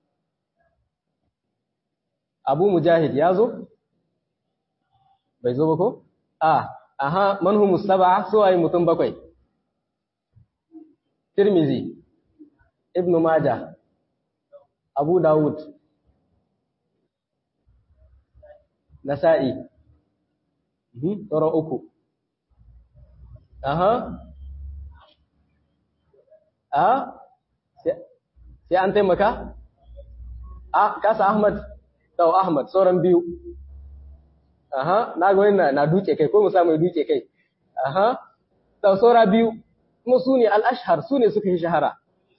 Abu Mujahid ya zo? Bai zo ba ko? A, aha, manhu musaba su waye mutum bakwai. Tirmizi, Ibn Majah, Abu Dawud, Nasa'i, sauran uku. Aha, a sai an taimaka? a kasa Ahmad tau Ahmad sauran biyu aha na ga wani na duke kai ko mu samu duke kai aha da saura biyu kuma su ne al-ashhar su ne suka yi shahara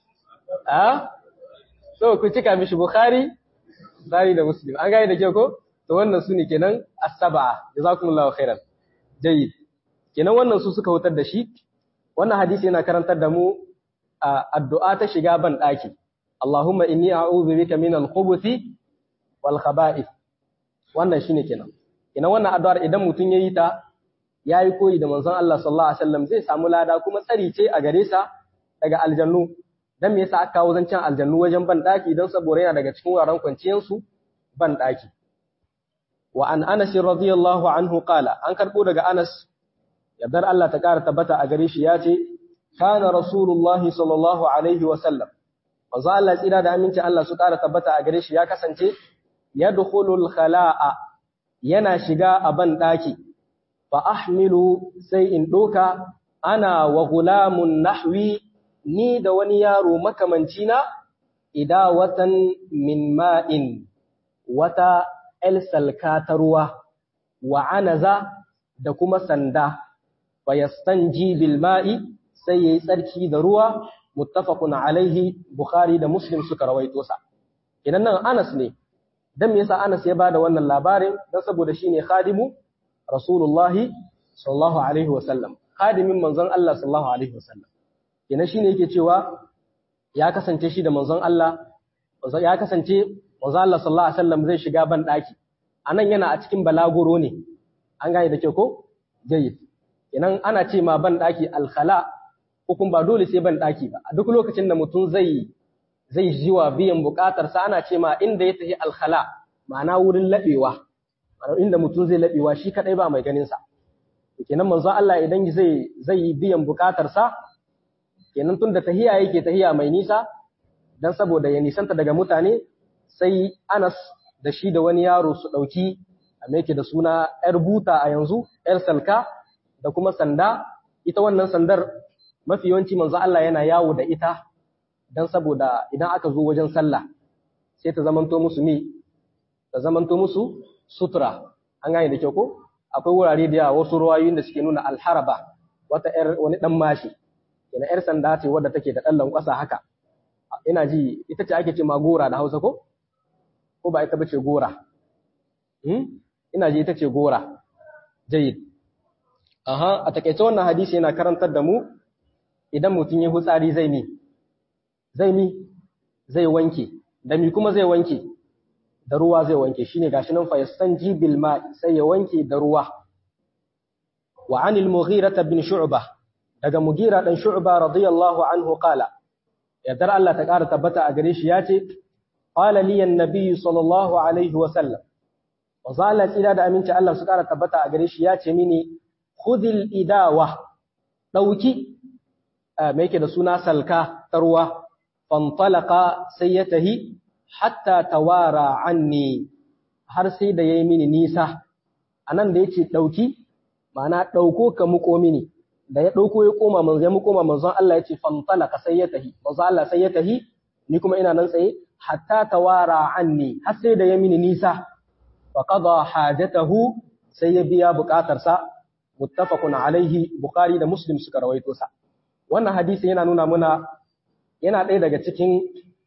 a so ku cika mishi bukhari Bukhari da Muslim an gane da ke ko to wannan su ne kenan as-sab'a jazakumullahu khairan jayyid kenan wannan su suka hutar da shi wannan hadisi yana karantar da mu addu'a ta shiga ban daki Allahumma inni a'udhu bika min al-khubuthi wal khaba'ith wannan shine kenan kenan wannan addu'ar idan mutun yayi ta yayi koyi da manzon Allah sallallahu alaihi wasallam zai samu lada kuma tsari ce a gare sa daga aljannu dan me yasa aka kawo zancen aljannu wajen ban daki dan saboda yana daga cikin wuraren kwanciyar su ban daki wa an Anas radiyallahu anhu qala an karbo daga Anas yardar Allah ta kara tabbata a gare shi yace kana rasulullah sallallahu alaihi wasallam manzo Allah tsira da aminci Allah su kara tabbata a gare shi ya kasance yadkhulul khala'a yana shiga a ban daki fa ahmilu sai in doka ana wa gulamun nahwi ni da wani yaro makamanci na idawatan min ma'in wata el salka ta ruwa wa anaza da kuma sanda fa yastanji bil ma'i sai yayi tsarki da ruwa muttafaqun alaihi bukhari da muslim suka rawaito sa idan nan Anas ne dan me yasa Anas ya bada wannan labarin dan saboda shine khadimu rasulullahi sallallahu alaihi wasallam khadimin manzon Allah sallallahu alaihi wasallam kenan shine yake cewa ya kasance shi da manzon Allah ya kasance manzon Allah sallallahu alaihi wasallam zai shiga ban daki anan yana a cikin balaguro ne an gane da ke ko jayyid kenan ana ce ma ban daki alkhala hukun ba dole sai ban daki ba a duk lokacin da mutum zai zai jiwa biyan bukatar sa ana ce ma inda ya tafi alkhala ma'ana wurin labewa inda mutum zai labewa shi kadai ba mai ganin sa kenan manzon Allah idan zai zai yi biyan bukatar sa kenan tun da tahiya yake tahiya mai nisa dan saboda ya nisanta daga mutane sai Anas da shi da wani yaro su dauki a yake da suna yar buta a yanzu yar salka da kuma sanda ita wannan sandar mafi yawanci manzo Allah yana yawo da ita dan saboda idan aka zo wajen sallah sai ta zamanto musu mi ta zamanto musu sutura an gane da kyau ko akwai wurare da yawa wasu ruwayoyin da suke nuna alharaba wata yar wani dan mashi yana ‘yar sanda ce wadda take da ɗan lankwasa haka, ina ji ita ce ake ce ma gora da hausa ko? Ko ba ita ba ce gora? Ina ji ita ce gora, jayid. Aha, a takaice wannan hadisi yana karantar da mu idan mutum ya hutsari zai mi, zai mi, zai wanke, da mi kuma zai wanke, da ruwa zai wanke, shi ne gashi nan fayastan jibil ma sai ya wanke da ruwa. Wa anil mughirata bin shu'bah daga Mugira dan Shu'ba radiyallahu anhu qala yadar Allah ta ƙara tabbata a gare shi yace qala li an-nabiy sallallahu alaihi wa sallam wa zala tsira da aminci Allah su ƙara tabbata a gare shi yace mini khudil idawa dauki me yake da suna salka tarwa fantalaqa sai ya tahi hatta tawara anni har sai da yayi mini nisa anan da yace dauki ma'ana dauko ka muko mini da ya ɗauko ya koma manzo ya koma manzon Allah ya ce fantalaka sai ya tahi manzo Allah sai ya tahi ni kuma ina nan tsaye hatta tawara anni har sai da ya mini nisa fa qada hajatahu sai ya biya bukatarsa muttafaqun alaihi bukhari da muslim suka rawaito sa wannan hadisi yana nuna muna yana ɗaya daga cikin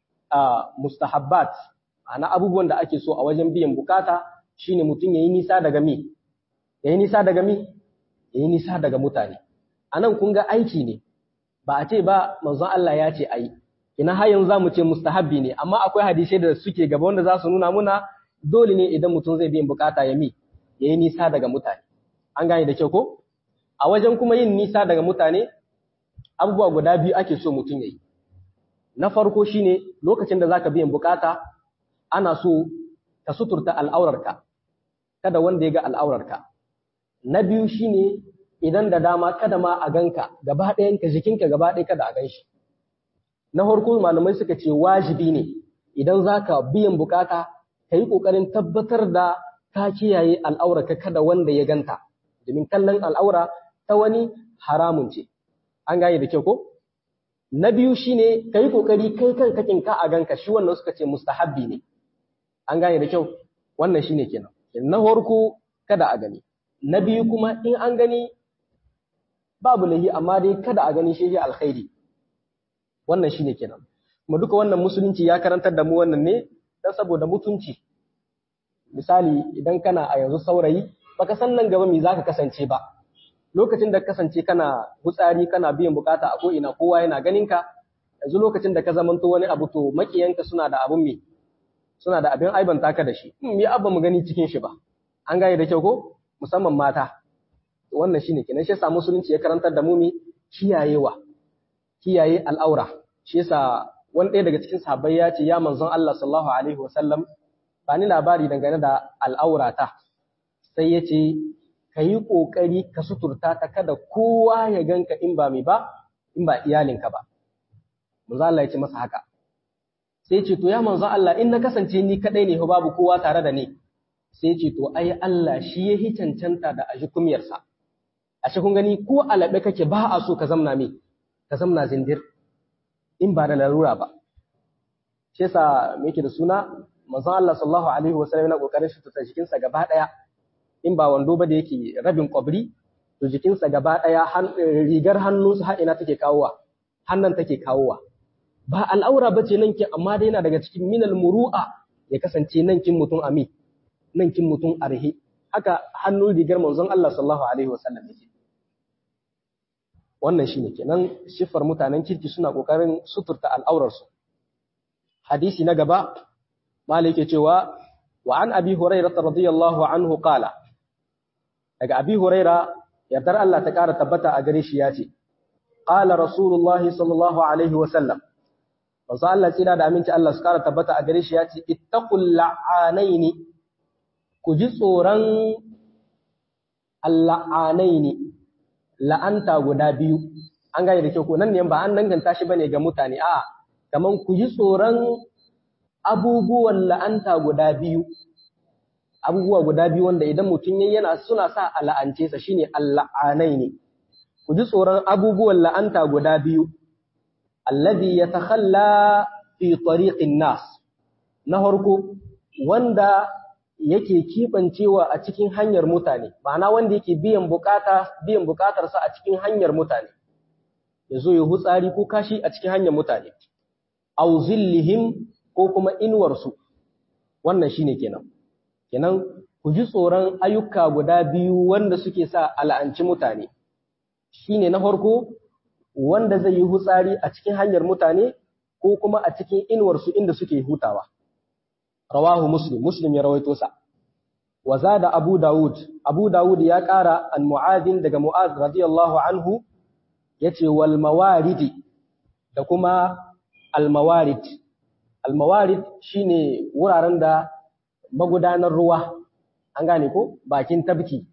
mustahabbat ana abubuwan da ake so a wajen biyan bukata shine mutum yayi nisa daga mi yayi nisa daga mi yayi nisa daga mutane anan kun ga aiki ne ba a ce ba manzon Allah ya ce ayi ina har yanzu zamu ce mustahabbi ne amma akwai hadisai da suke gaba wanda za su nuna muna dole ne idan mutum zai biyan bukata ya mi yayi nisa daga mutane an gane da kyau ko a wajen kuma yin nisa daga mutane abubuwa guda biyu ake so mutum yayi na farko shine lokacin da zaka biyan bukata ana so ka suturta al'aurarka kada wanda ya ga al'aurarka na biyu shine idan da dama kada ma a ganka gaba ɗayanka jikinka gaba ɗaya kada a ganshi na farko malamai suka ce wajibi ne idan zaka biyan bukata ka yi ƙoƙarin tabbatar da ka kiyaye al'aurarka kada wanda ya ganta domin kallon al'aura ta wani haramun ce an gane da kyau ko na biyu shine ka yi ƙoƙari kai kan kakin ka a ganka shi wannan suka ce mustahabbi ne an gane da kyau wannan shine kenan na farko kada a gani na biyu kuma in an gani babu lahi amma dai kada a gani shi alkhairi wannan shine kenan kuma duka wannan musulunci ya karantar da mu wannan ne dan saboda mutunci misali idan kana a yanzu saurayi baka san nan gaba me zaka kasance ba lokacin da kasance kana hutsari kana biyan bukata a ko ina kowa yana ganin ka yanzu lokacin da ka zamanto wani abu to makiyanka suna da abun me suna da abin aibanta ka da shi me abba mu gani cikin shi ba an gane da kyau ko musamman mata wannan shine kenan shi yasa musulunci ya karantar da mu mi kiyayewa kiyaye al'aura shi yasa wani ɗaya daga cikin sahabbai ya ce ya manzon Allah sallallahu alaihi wasallam ba ni labari dangane da al'aurata sai ya ce ka yi ƙoƙari ka suturta ta kada kowa ya ganka in ba mai ba in ba iyalinka ba manzo Allah ya ce masa haka sai ce to ya manzo Allah in na kasance ni kadai ne babu kowa tare da ni sai ce to ai Allah shi ya hi cancanta da aji kumiyarsa a kun gani ko alaɓe kake ba a so ka zamna me ka zamna zindir in ba da larura ba shi yasa me yake da suna manzon Allah sallallahu alaihi wasallam yana kokarin shi ta jikinsa gaba daya in ba wando ba da yake rabin kwabri to jikinsa gaba daya rigar hannunsa har ina take kawowa hannan take kawowa ba al'aura bace nan ki amma dai yana daga cikin minal muru'a ya kasance nan kin mutum ami nan kin mutum arhi haka hannun rigar manzon Allah sallallahu alaihi wasallam yake wannan shine kenan shifar mutanen kirki suna kokarin suturta al'aurarsu hadisi na gaba malai yake cewa wa an abi hurairah radiyallahu anhu qala daga abi huraira yardar Allah ta kara tabbata a gare shi yace qala rasulullah sallallahu alaihi wa sallam manzo Allah tsira da aminci Allah su kara tabbata a gare shi yace ittaqul la'anaini ku ji tsoron alla'anaini la'anta guda biyu an gane da kyau ko nan ne ba an danganta shi bane ga mutane a kaman ku ji tsoron abubuwan la'anta guda biyu abubuwa guda biyu wanda idan mutum yayi yana suna sa a la'ance sa shine alla'anai ne ku ji tsoron abubuwan la'anta guda biyu alladhi yatakhalla fi tariqin nas na farko wanda yake kibancewa a cikin hanyar mutane ma'ana wanda yake biyan bukata biyan bukatarsa a cikin hanyar mutane yazo ya hutsari ko kashi a cikin hanyar mutane aw zillihim ko kuma inuwarsu wannan shine kenan kenan ku ji tsoron ayyuka guda biyu wanda suke sa al'anci mutane shine na farko wanda zai yi hutsari a cikin hanyar mutane ko kuma a cikin inuwarsu inda suke hutawa rawahu muslim muslim ya rawaito sa wa zada abu daud abu daud ya ƙara an mu'adin daga mu'az radiyallahu anhu yace wal mawaridi da kuma al mawarid al mawarid shine wuraren da magudanar ruwa an gane ko bakin tabki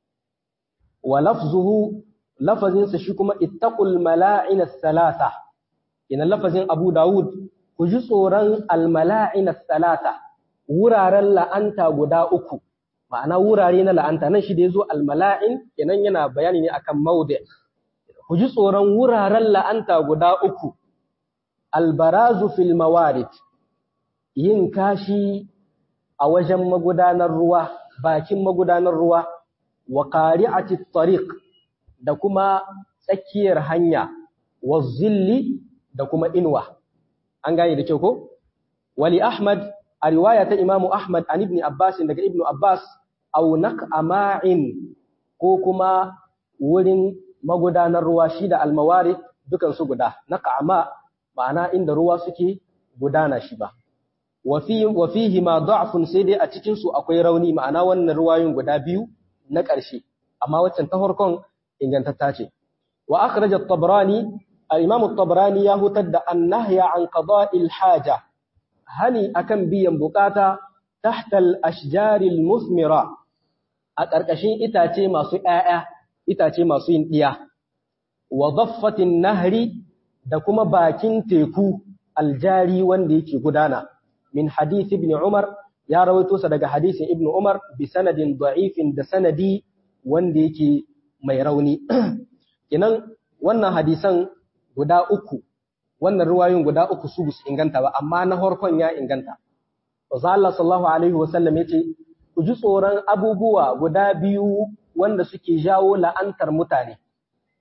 wa lafzuhu lafazinsa shi kuma ittaqul mala'in thalatha ina lafazin Abu Dawud ku ji tsoron al mala'in thalatha wuraren la'anta guda uku ma'ana wurare na la'anta nan shi da yazo al mala'in kenan yana bayani ne akan mawdi ku ji tsoron wuraren la'anta guda uku al barazu fil mawarid yin kashi a wajen magudanar ruwa bakin magudanar ruwa wa qari'ati tariq da kuma tsakiyar hanya wa zilli da kuma inuwa an gane da kyau ko wali ahmad a riwaya ta imamu ahmad an ibn abbas daga ibn abbas aw naqama'in ko kuma wurin magudanar ruwa shi da almawarid dukan su guda naqama ma'ana inda ruwa suke gudana shi ba wa fihi ma da'fun sai dai a cikin su akwai rauni ma'ana wannan ruwayoyin guda biyu na ƙarshe amma waccan ta farkon ingantatta ce wa akhraj at-tabrani al-imam at-tabrani ya hutar da an-nahya an qada'il haja hani akan biyan bukata tahta al-ashjar al-muthmira a ƙarƙashin itace masu ƴaƴa itace masu yin diya wa dhaffatin nahri da kuma bakin teku aljari wanda yake gudana min hadith ibn Umar ya rawaito sa daga hadisin ibn Umar bi sanadin da'ifin da sanadi wanda yake mai rauni kinan wannan hadisan guda uku wannan ruwayoyin guda uku su bus inganta ba amma na farkon ya inganta Wasu Allah sallallahu alaihi wasallam yace ku ji tsoron abubuwa guda biyu wanda suke jawo la'antar mutane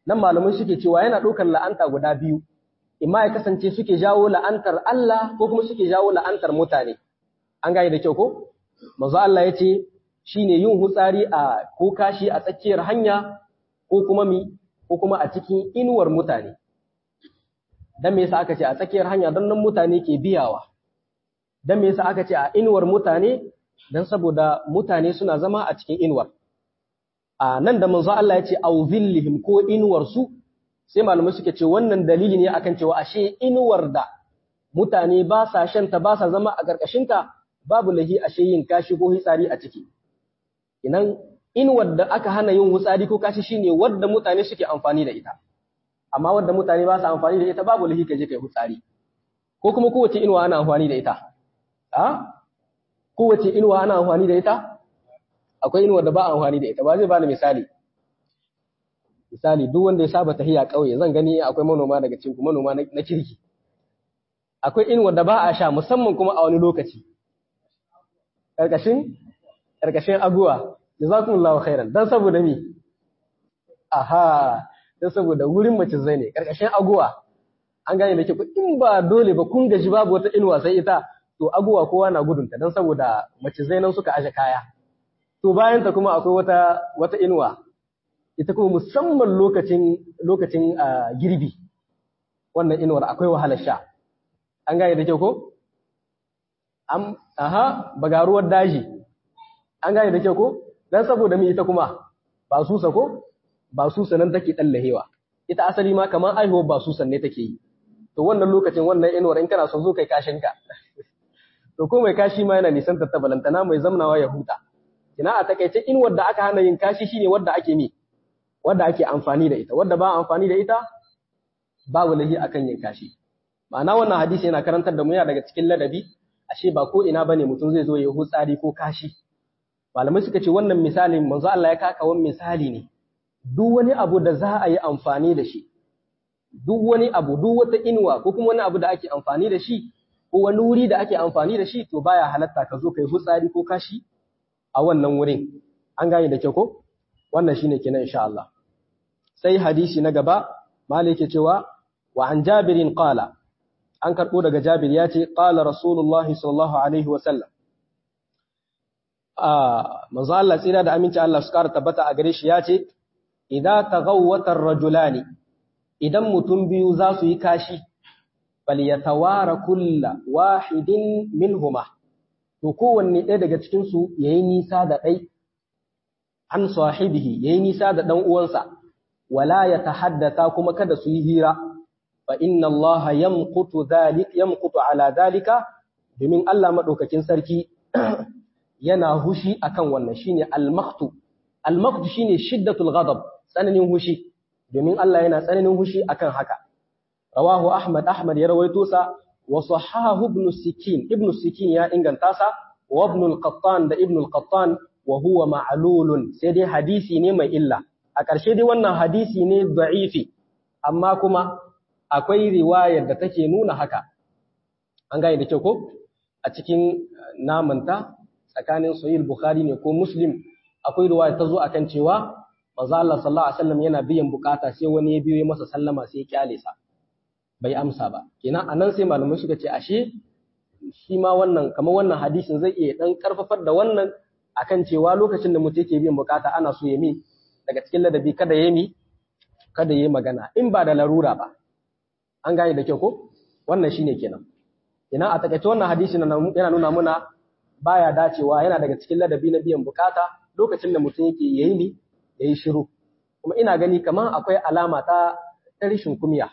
nan malamai suke cewa yana ɗaukar la'anta guda biyu imma ya kasance suke jawo la'antar Allah ko kuma suke jawo la'antar mutane an gane da kyau ko manzo Allah ya ce shine yin hutsari a ko kashi a tsakiyar hanya ko kuma mi ko kuma a cikin inuwar mutane dan me yasa aka ce a tsakiyar hanya don nan mutane ke biyawa dan me yasa aka ce a inuwar mutane dan saboda mutane suna zama a cikin inuwar a nan da manzo Allah ya ce au zillihim ko inuwar su sai malamai suke ce wannan dalili ne akan cewa ashe inuwar da mutane ba sa shanta ba sa zama a ƙarƙashinta babu lahi ashe yin kashi ko hitsari a ciki inan inuwar da aka hana yin hutsari ko kashi shine wadda mutane suke amfani da ita amma wadda mutane ba su amfani da ita babu lahi ka je kai hutsari ko kuma kowace inuwa ana amfani da ita a kowace inuwa ana amfani da ita akwai inuwar da ba amfani da ita ba zai bani misali misali duk wanda ya saba tahiya kauye zan gani akwai manoma daga cikin manoma na kirki akwai inuwar da ba a sha musamman kuma a wani lokaci karkashin karkashin aguwa jazakumullahu khairan dan saboda mi aha dan saboda wurin mace zai ne karkashin aguwa an gane da ke in ba dole ba kun gaji babu wata inuwa sai ita to aguwa kowa na gudunta dan saboda mace zai nan suka aje kaya to bayan ta kuma akwai wata wata inuwa ita kuma musamman lokacin lokacin girbi wannan inuwar akwai wahalar sha an gane da kyau ko am aha bagaruwar daji an gane da kyau ko dan saboda me ita kuma ba susa ko ba susa nan take dallahewa ita asali ma kamar aihuwar ba susan ne take yi to wannan lokacin wannan inuwar in kana son zo kai kashin ka to ko mai kashi ma yana nisan tattabalantana mai zamnawa ya huta ina a takaice inuwar da aka hana yin kashi shine wadda ake mi wadda ake amfani da ita wadda ba amfani da ita babu lahi akan yin kashi ma'ana wannan hadisi yana karantar da mu yana daga cikin ladabi ashe ba ko ina bane mutum zai zo ya hutsari ko kashi malamai suka ce wannan misalin manzo Allah ya kaka wani misali ne duk wani abu da za a yi amfani da shi duk wani abu duk wata inuwa ko kuma wani abu da ake amfani da shi ko wani wuri da ake amfani da shi to baya halatta ka zo kai hutsari ko kashi a wannan wurin an gane da kyau ko wannan shine kenan insha Allah sai hadisi na gaba malik yake cewa wa an jabirin qala an karbo daga jabir ya ce qala rasulullahi sallallahu alaihi wa sallam ah manzo Allah tsira da aminci Allah su kara tabbata a gare shi ya ce idza taghawwata ar-rajulani idan mutum biyu za su yi kashi falyatawara kulla wahidin minhuma to kowanne ɗaya daga cikin su yayi nisa da ɗai an sahibihi yayi nisa da dan uwansa wala yatahaddatha kuma kada su yi hira fa inna Allah yamqutu dhalik yamqutu ala dhalika domin Allah madaukakin sarki yana hushi akan wannan shine al-maqtu al-maqtu shine shiddatul ghadab tsananin hushi domin Allah yana tsananin hushi akan haka rawahu ahmad ahmad ya rawaito sa wa sahahu ibn sikin ibn sikin ya inganta sa wa ibn al-qattan da ibn al-qattan wa huwa ma'lulun sai dai hadisi ne mai illa a ƙarshe dai wannan hadisi ne da'ifi amma kuma akwai riwayar da take nuna haka an gane da kyau ko a cikin namanta tsakanin sahih bukhari ne ko muslim akwai riwaya ta zo akan cewa manzo Allah sallallahu alaihi wasallam yana biyan bukata sai wani ya biyo ya masa sallama sai ya kyale sa bai amsa ba kenan anan sai malamai suka ce ashe shi ma wannan kamar wannan hadisin zai iya dan karfafar da wannan akan cewa lokacin da mutum yake biyan bukata ana so ya mi daga cikin ladabi kada ya mi kada ya magana in ba da larura ba an gane da kyau ko wannan shine kenan kenan a takaice wannan hadisi yana nuna muna baya dacewa yana daga cikin ladabi na biyan bukata lokacin da mutum yake yayi ni yayi shiru kuma ina gani kamar akwai alama ta ta rishin kumiya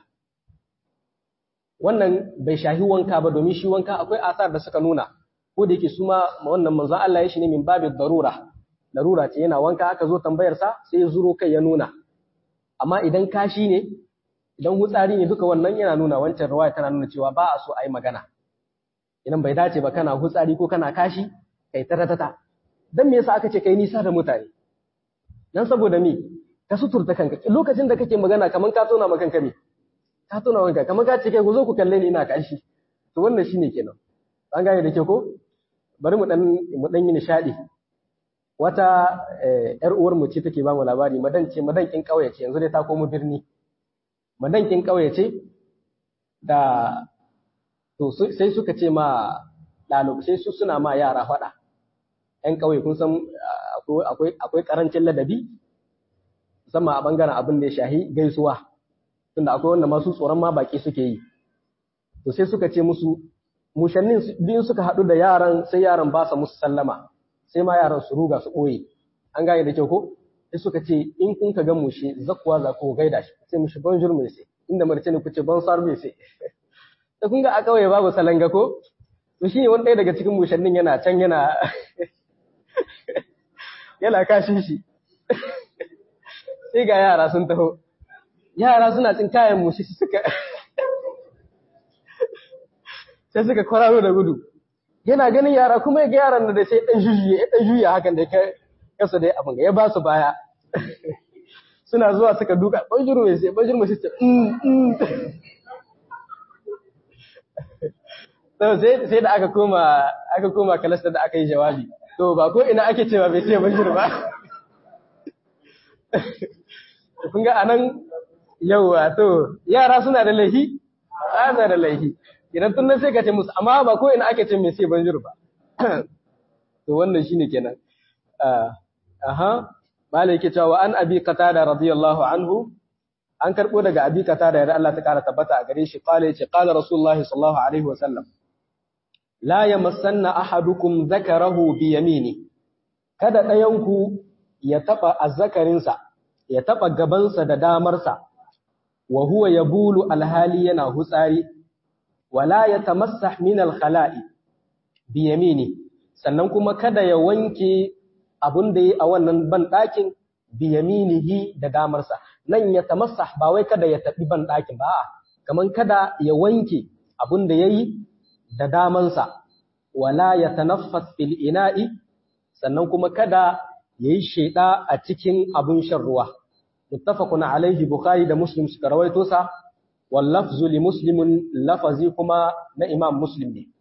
wannan bai shahi wanka ba domin shi wanka akwai asar da suka nuna ko da yake su ma wannan manzon Allah ya shi ne min babin darura darura ce yana wanka aka zo tambayar sa sai ya zuro kai ya nuna amma idan kashi ne idan hutsari ne duka wannan yana nuna wancan riwaya tana nuna cewa ba a so a yi magana idan bai dace ba kana hutsari ko kana kashi kai taratata dan me yasa aka ce kai nisa da mutane dan saboda me ka suturta kanka lokacin da kake magana kaman ka tona maka kanka me ka tona wanka kaman ka ce kai ku zo ku kalle ni ina kashi to wannan shine kenan an gane da ke ko bari mu dan mu dan yi nishadi wata ‘yar uwar mu ce take ba mu labari madan ce madankin ƙauye ce yanzu dai ta komo birni madankin ƙauye ce da to sai suka ce ma ɗalibai sai su suna ma yara faɗa ‘yan ƙauye kun san akwai ƙarancin ladabi musamman a ɓangaren abin da ya shahi gaisuwa tunda akwai wanda masu tsoron ma baƙi suke yi to sai suka ce musu mushannin biyun suka haɗu da yaran sai yaran ba sa musu sallama sai ma yaran su ruga su ɓoye an gane da kyau ko sai suka ce in kun ka ga mushe zakkuwa za ku gaida shi sai mushi bonjour mai sai inda marce ne ku ce bonsoir mai sai da kun ga a kawai babu salanga ko to shine wani ɗaya daga cikin mushannin yana can yana yana kashin shi sai ga yara sun taho yara suna cin kayan mushi suka sai suka kwararo da gudu yana ganin yara kuma ya ga yaran da sai dan jujuye ya dan juya hakan da kasa dai abin ya ba su baya suna zuwa suka duka banjuru mai sai banjuru mai sai sai sai da aka koma aka koma kalasta da aka yi jawabi to ba ko ina ake cewa bai ce banjuru ba kun ga anan yauwa to yara suna da laifi ana da laifi idan tun nan sai ka ce musu amma ba ko ina ake ce mai sai banjur ba to wannan shine kenan aha malai yake cewa an abi qatada radiyallahu anhu an karbo daga abi qatada da Allah ta kara tabbata a gare shi qala yace qala rasulullah sallallahu alaihi wa sallam la yamassanna ahadukum dhakarahu bi yamini kada ɗayanku ya taba azzakarinsa ya taba gabansa da damarsa wa huwa yabulu alhali yana hutsari wala ya tamassah min al-khala'i bi yamini sannan kuma kada ya wanke abun da yi a wannan ban ɗakin bi yaminihi da damarsa nan ya tamassah ba wai kada ya taɓi ban ɗakin ba kaman kada ya wanke abun da yayi da damansa wala ya tanaffas fil ina'i sannan kuma kada yayi sheda a cikin abun shan ruwa muttafaqun alaihi bukhari da muslim suka rawaito sa wallafzu li muslimin lafazi kuma na imam muslim ne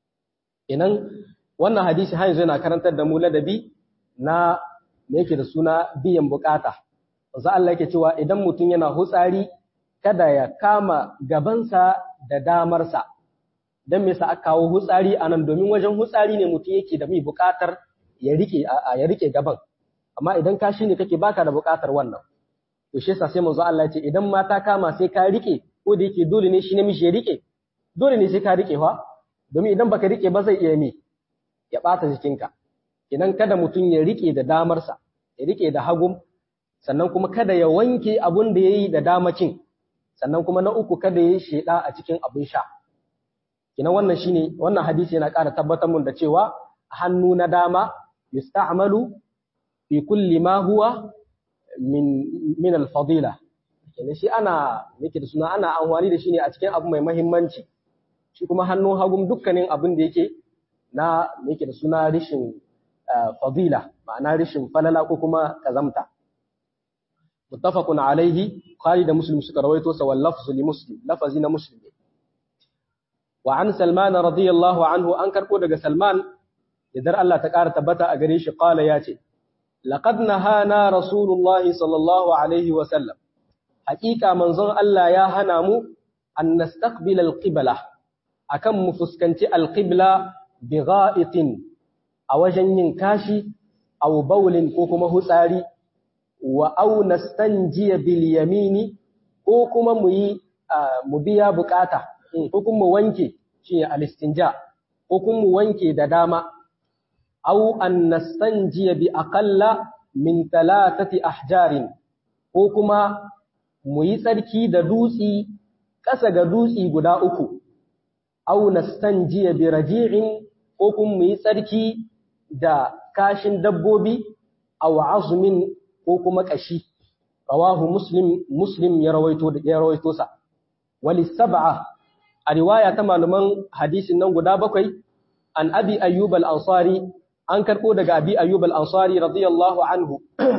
inan wannan hadisi har yanzu yana karantar da mu ladabi na me yake da suna biyan bukata wanzu Allah yake cewa idan mutum yana hutsari kada ya kama gabansa da damarsa dan me yasa aka kawo hutsari anan domin wajen hutsari ne mutum yake da mai bukatar ya rike ya rike gaban amma idan ka ne kake baka da bukatar wannan to shi yasa sai manzo Allah ya ce idan mata kama sai ka rike ko da yake dole ne shi namiji ya rike dole ne sai ka rike fa domin idan baka rike ba zai iya me ya bata jikinka idan kada mutum ya rike da damarsa ya rike da hagum sannan kuma kada ya wanke abun da yayi da damacin sannan kuma na uku kada ya sheda a cikin abun sha kinan wannan shine wannan hadisi yana ƙara tabbatar mun da cewa hannu na dama yusta'malu fi kulli ma huwa min min al-fadila kenan shi ana yake da suna ana amfani da shi ne a cikin abu mai mahimmanci shi kuma hannun hagum dukkanin abin da yake na yake da suna rishin fadila ma'ana rishin falala ko kuma kazamta muttafaqun alaihi Bukhari da Muslim suka rawaito sa wal lafzu li Muslim lafazi na Muslim wa an Salman radiyallahu anhu an karbo daga Salman idan Allah ta ƙara tabbata a gare shi qala ya ce laqad nahana rasulullah sallallahu alaihi wa sallam haƙiƙa manzon Allah ya hana mu an nastaqbil al-qibla akan mu fuskanci al-qibla bi gha'itin a wajen yin kashi aw bawlin ko kuma hutsari wa aw nastanjiya bil yamini ko kuma mu yi mu biya bukata ko kuma wanke shi al-istinja ko kuma mu wanke da dama aw an nastanjiya bi aqalla min thalathati ahjarin ko kuma mu yi tsarki da dutsi ƙasa ga dutsi guda uku aw nastanjiya bi raji'in ko kuma mu yi tsarki da kashin dabbobi aw azmin ko kuma kashi rawahu muslim muslim ya rawaito ya rawaito sa wali sab'a a riwaya ta malaman hadisin nan guda bakwai an abi ayyub al-ansari an karbo daga abi ayyub al-ansari radiyallahu anhu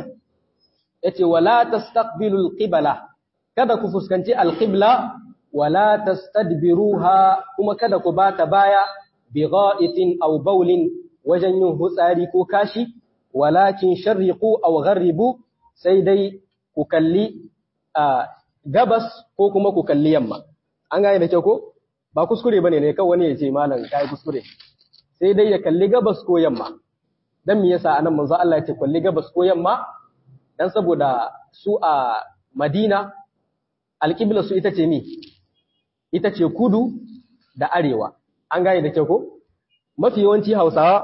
yace wala tastaqbilu al-qibla kada ku fuskanci al-qibla wala tastadbiruha kuma kada ku bata baya bi gha'itin aw bawlin wajen yin hutsari ko kashi walakin sharriqu aw gharribu sai dai ku kalli gabas ko kuma ku kalli yamma an gane da kyau ko ba kuskure bane ne kawai wani ya ce malam kai kuskure sai dai ya kalli gabas ko yamma dan me yasa anan manzo Allah ya ce kalli gabas ko yamma dan saboda su a Madina alƙibla su ita ce mi ita ce kudu da arewa an gane da kyau ko mafi yawanci Hausawa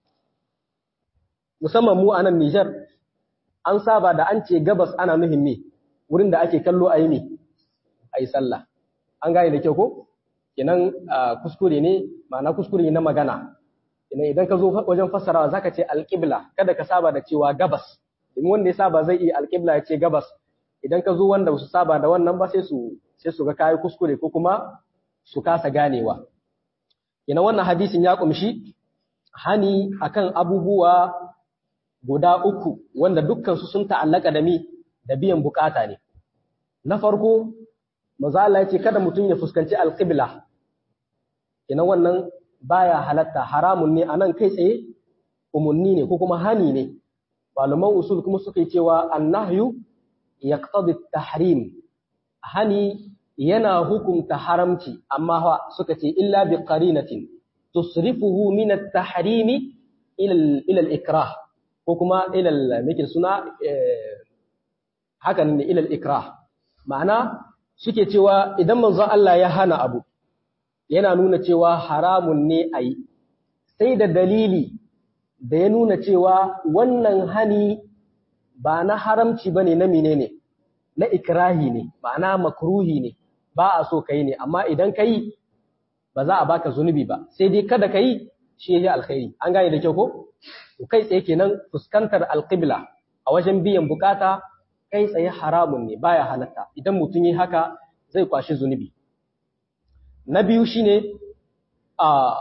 musamman mu a nan Nijar an saba da an ce gabas ana nuhin me wurin da ake kallo a yi me a yi sallah an gane da kyau ko kenan kuskure ne ma'ana kuskure na magana kenan idan ka zo wajen fassarawa zaka ce alƙibla kada ka saba da cewa gabas domin wanda ya saba zai iya alƙibla ya ce gabas idan ka zo wanda su saba da wannan ba sai su sai su ga kayi kuskure ko kuma su kasa ganewa kenan wannan hadisin ya kumshi hani akan abubuwa guda uku wanda dukkansu sun ta'allaka da mi da biyan bukata ne. Na farko, maza Allah ya ce kada mutum ya fuskanci alƙibla, ina wannan baya halatta haramun ne a nan kai tsaye umarni ne ko kuma hani ne. Malaman usul kuma suka yi cewa annahyu ya tahrim hani yana hukumta haramci amma suka ce illa bi qarinatin tusrifuhu min at-tahrimi ila al-ikrah ko kuma ilal mikin suna hakan ne ilal ikrah ma'ana suke cewa idan manzon Allah ya hana abu yana nuna cewa haramun ne a yi sai da dalili da ya nuna cewa wannan hani ba na haramci ba ne na menene na ikrahi ne ma'ana makruhi ne ba a so ka yi ne amma idan ka yi ba za a baka zunubi ba sai dai kada ka yi shi ya alkhairi an gane da kyau ko kai tsaye kenan fuskantar alƙibla a wajen biyan bukata kai tsaye haramun ne baya halatta idan mutum yi haka zai kwashi zunubi na biyu shine a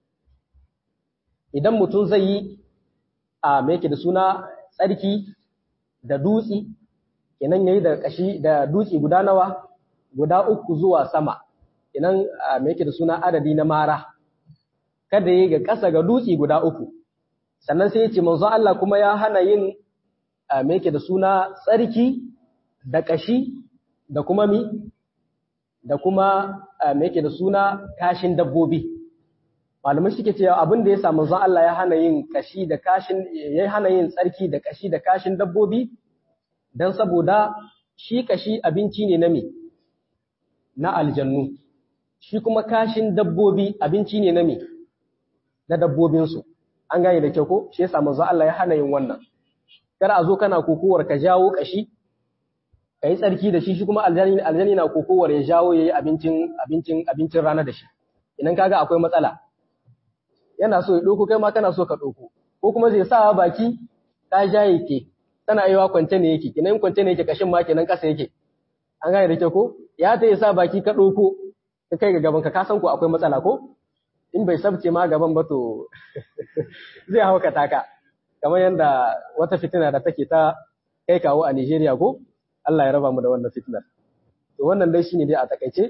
idan mutum zai yi a me yake da suna tsarki da dutsi kenan yayi da kashi da dutsi guda nawa guda uku zuwa sama kenan me yake da suna adadi na mara kada yi ga ƙasa ga dutsi guda uku sannan sai ya ce manzo Allah kuma ya hana yin me yake da suna tsarki da kashi da kuma mi da kuma me yake da suna kashin dabbobi malamai suke cewa abin da ya sa manzo Allah ya hana yin kashi da kashin ya hana yin tsarki da kashi da kashin dabbobi dan saboda shi kashi abinci ne na me na aljannu shi kuma kashin dabbobi abinci ne na me na dabbobinsu an gane da kyau ko shi yasa manzo Allah ya hana yin wannan kar a zo kana kokowar ka jawo kashi kai tsarki da shi shi kuma aljani aljani na kokowar ya jawo yayi abincin abincin abincin rana da shi idan kaga akwai matsala yana so ya doko kai ma kana so ka doko ko kuma zai sa baki ka jaye ke tana yiwa kwance ne yake kinan kwance ne yake kashin ma kenan kasa yake an gane da kyau ko ya ta sa baki ka doko ka kai ga gaban ka ka san ko akwai matsala ko in bai sabce ma gaban ba to zai hauka taka kamar yadda wata fitina da take ta kai kawo a Nigeria ko Allah ya raba mu da wannan fitinar to wannan dai shine dai a takaice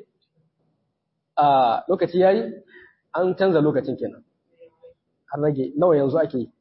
a lokaci yayi an canza lokacin kenan har rage nawa yanzu ake yi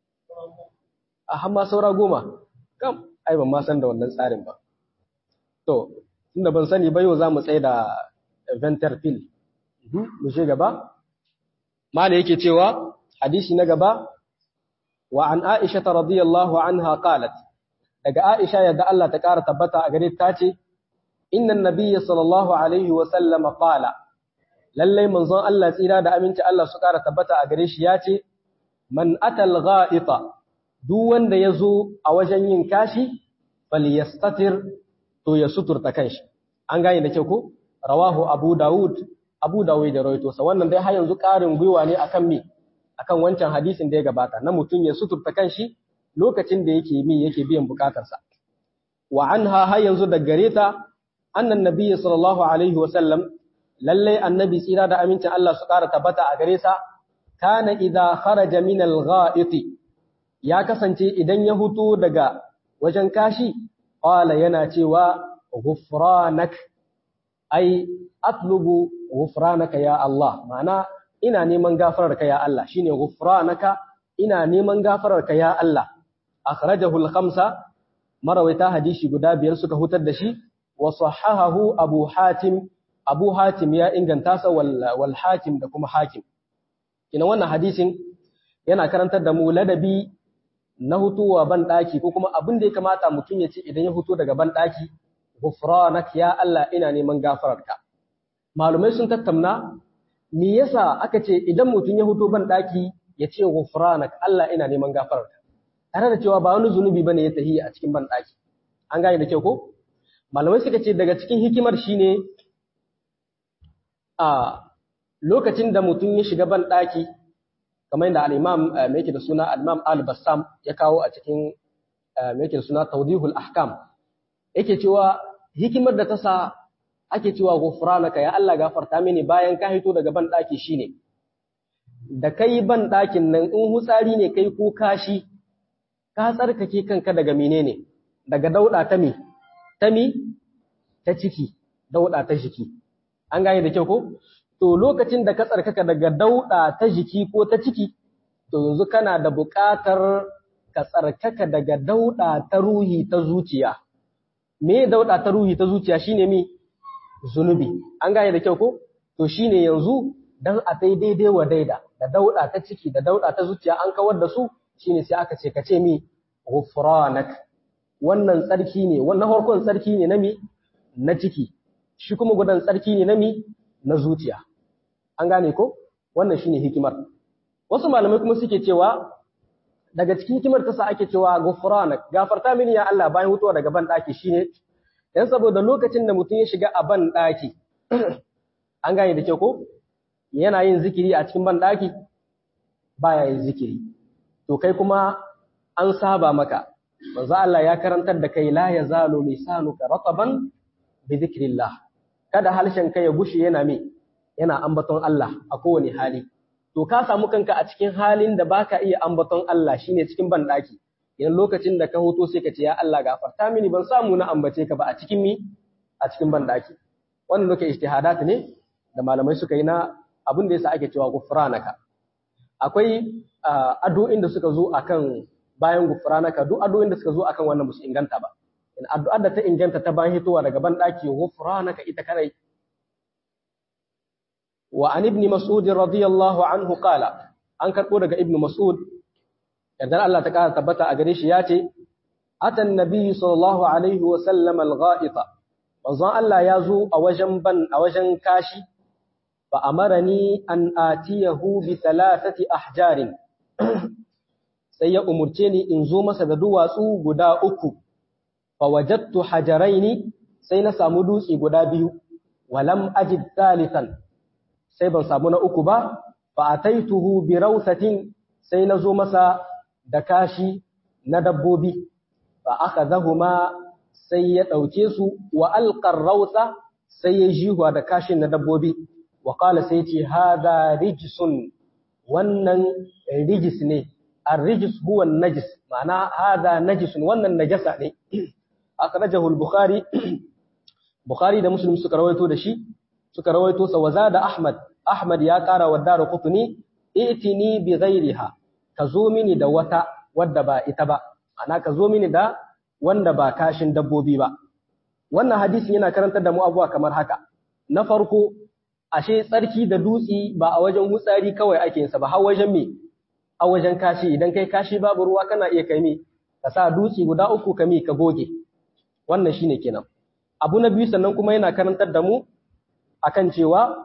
a hamma saura goma kam ai ban ma san da wannan tsarin ba to tunda ban sani ba yau za mu tsaye da venterpil mu je gaba mala yake cewa hadisi na gaba wa an aisha radiyallahu anha qalat daga aisha yadda Allah ta ƙara tabbata a gare ta ce inna nabiyya sallallahu alaihi wa sallam qala lallai manzon Allah tsira da aminci Allah su ƙara tabbata a gare shi ya ce man atal gha'ita duk wanda ya zo a wajen yin kashi falyastatir to ya suturta kanshi an gane da kyau ko rawahu abu daud abu dawud da rawaito sa wannan dai har yanzu ƙarin gwiwa ne akan me akan wancan hadisin da ya gabata na mutum ya suturta kanshi lokacin da yake mi yake biyan bukatarsa wa anha har yanzu da gare ta annan nabiyyi sallallahu alaihi wa sallam lalle annabi tsira da amincin Allah su ƙara tabbata a gare sa kana idza kharaja min al-gha'iti ya kasance idan ya hutu daga wajen kashi qala yana cewa ghufranak ai atlubu ghufranaka ya Allah ma'ana ina neman gafararka ya Allah shine ghufranaka ina neman gafararka ya Allah akhrajahu al-khamsa marawaita hadisi guda biyar suka hutar da shi wa sahahahu abu hatim abu hatim ya inganta sa wal hakim da kuma hakim ina wannan hadisin yana karantar da mu ladabi na hutuwa ban daki ko kuma abin da ya kamata mutum ya ce idan ya huto daga ban daki ghufranak ya Allah ina neman gafararka malumai sun tattauna me yasa aka ce idan mutum ya huto ban daki ya ce ghufranak Allah ina neman gafararka tare da cewa ba wani zunubi bane ya tahi a cikin ban daki an gane da kyau ko malamai suka ce daga cikin hikimar shine a lokacin da mutum ya shiga ban daki kamar yadda al-imam mai yake da suna al-imam al-bassam ya kawo a cikin mai yake da suna tawdihul ahkam yake cewa hikimar da ta sa ake cewa ghufranaka ya Allah gafarta mini bayan ka hito daga ban daki shine da kai ban dakin nan in hutsari ne kai ko kashi ka tsarkake kanka daga menene daga dauda ta me ta mi ta ciki dauda ta jiki an gane da kyau ko to lokacin da ka tsarkaka daga dauda ta jiki ko ta ciki to yanzu kana da buƙatar ka tsarkaka daga dauda ta ruhi ta zuciya me dauda ta ruhi ta zuciya shine mi zunubi an gane da kyau ko to shine yanzu dan a daidai wa daida da dauda ta ciki da dauda ta zuciya an kawar da su shine sai aka ce ka ce mi ghufranak wannan tsarki ne wannan farkon tsarki ne na mi na ciki shi kuma gudan tsarki ne na mi na zuciya an gane ko wannan shine hikimar wasu malamai kuma suke cewa daga cikin hikimar ta sa ake cewa ghufranak gafarta mini ya Allah bayan hutuwa daga ban daki shine dan saboda lokacin da mutum ya shiga a ban daki an gane da kyau ko yana yin zikiri a cikin ban daki baya yin zikiri to kai kuma an saba maka manzo Allah ya karantar da kai la yazalu lisanuka rataban bi dhikrillah kada halshen kai ya gushe yana me yana ambaton Allah a kowane hali to ka samu kanka a cikin halin da baka iya ambaton Allah shine cikin bandaki idan lokacin da ka hoto sai ka ce ya Allah gafarta mini ban samu na ambace ka ba a cikin mi a cikin bandaki wannan duka ijtihadat ne da malamai suka yi na abin da yasa ake cewa gufranaka akwai addu'o'in da suka zo akan bayan gufranaka duk addu'o'in da suka zo akan wannan musu inganta ba in addu'ar da ta inganta ta bayan hitowa daga ban daki gufranaka ita kadai wa an ibn mas'ud radiyallahu anhu qala an karbo daga ibn mas'ud yadda Allah ta kara tabbata a gare shi yace atan nabiyyu sallallahu alaihi wa sallam al-gha'ita manzon Allah ya zo a wajen ban a wajen kashi fa amarani an atiyahu bi thalathati ahjarin sai ya umurce ni in zo masa da duwatsu guda uku fa wajadtu hajaraini sai na samu dutse guda biyu walam ajid thalithan sai ban samu na uku ba fa ataituhu bi rawsatin sai na zo masa da kashi na dabbobi fa akhadhahuma sai ya dauke su wa alqar rawsa sai ya jihuwa da kashin na dabbobi wa qala sai ce hadha rijsun wannan rijis ne الرجس هو النجس معناه هذا نجس wannan najasa ne akhrajahu al-bukhari bukhari da muslim suka rawaito da shi suka rawaito sa wazada ahmad ahmad ya kara wa daru qutni itini bi ghairiha ka zo mini da wata wadda ba ita ba ana ka zo mini da wanda ba kashin dabbobi ba wannan hadisin yana karantar da mu abuwa kamar haka na farko ashe tsarki da dutsi ba a wajen hutsari kawai ake yin sa ba har wajen me a wajen kashi idan kai kashi babu ruwa kana iya kai mi ka sa dutse guda uku ka mi ka goge wannan shine kenan abu na biyu sannan kuma yana karantar da mu akan cewa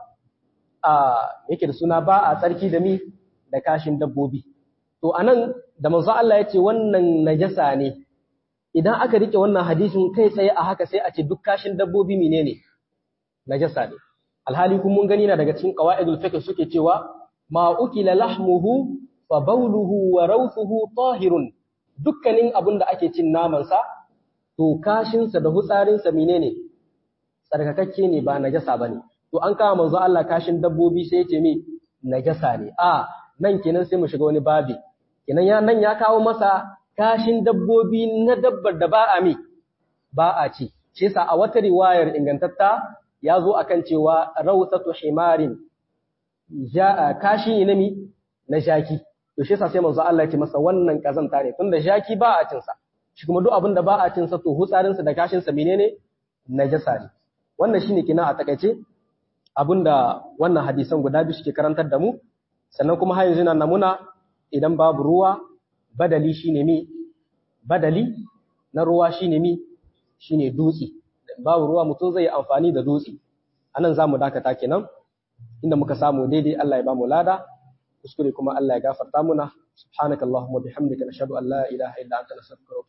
a yake da suna ba a tsarki da mi da kashin dabbobi to anan da manzo Allah ya ce wannan najasa ne idan aka rike wannan hadisin kai tsaye a haka sai a ce duk kashin dabbobi menene najasa ne alhali kun mun gani na daga cikin qawaidul fiqh suke cewa ma ukila lahmuhu fa bauluhu wa rawthuhu tahirun dukkanin abin da ake cin namansa to kashinsa da hutsarinsa menene tsarkakakke ne ba najasa bane to an kawo manzo Allah kashin dabbobi sai yace me najasa ne a nan kenan sai mu shiga wani babi kenan ya nan ya kawo masa kashin dabbobi na dabbar da ba a mi ba a ci shi yasa a wata riwayar ingantatta ya zo akan cewa rawsatu himarin ja kashi ne na mi na shaki to shi yasa sai manzo Allah ya ce masa wannan kazanta ne tunda jaki ba a cin sa shi kuma duk abin da ba a cin sa to hutsarin sa da kashin sa menene najasa ne wannan shine kina a takaice abinda wannan hadisan guda biyu suke karantar da mu sannan kuma har yanzu na namuna idan babu ruwa badali shine mi badali na ruwa shine mi shine dutse babu ruwa mutum zai amfani da dutse anan zamu dakata kenan inda muka samu daidai Allah ya bamu lada kuskure kuma Allah ya gafarta muna subhanakallahumma bihamdika nashhadu an la ilaha illa anta nastaghfiruka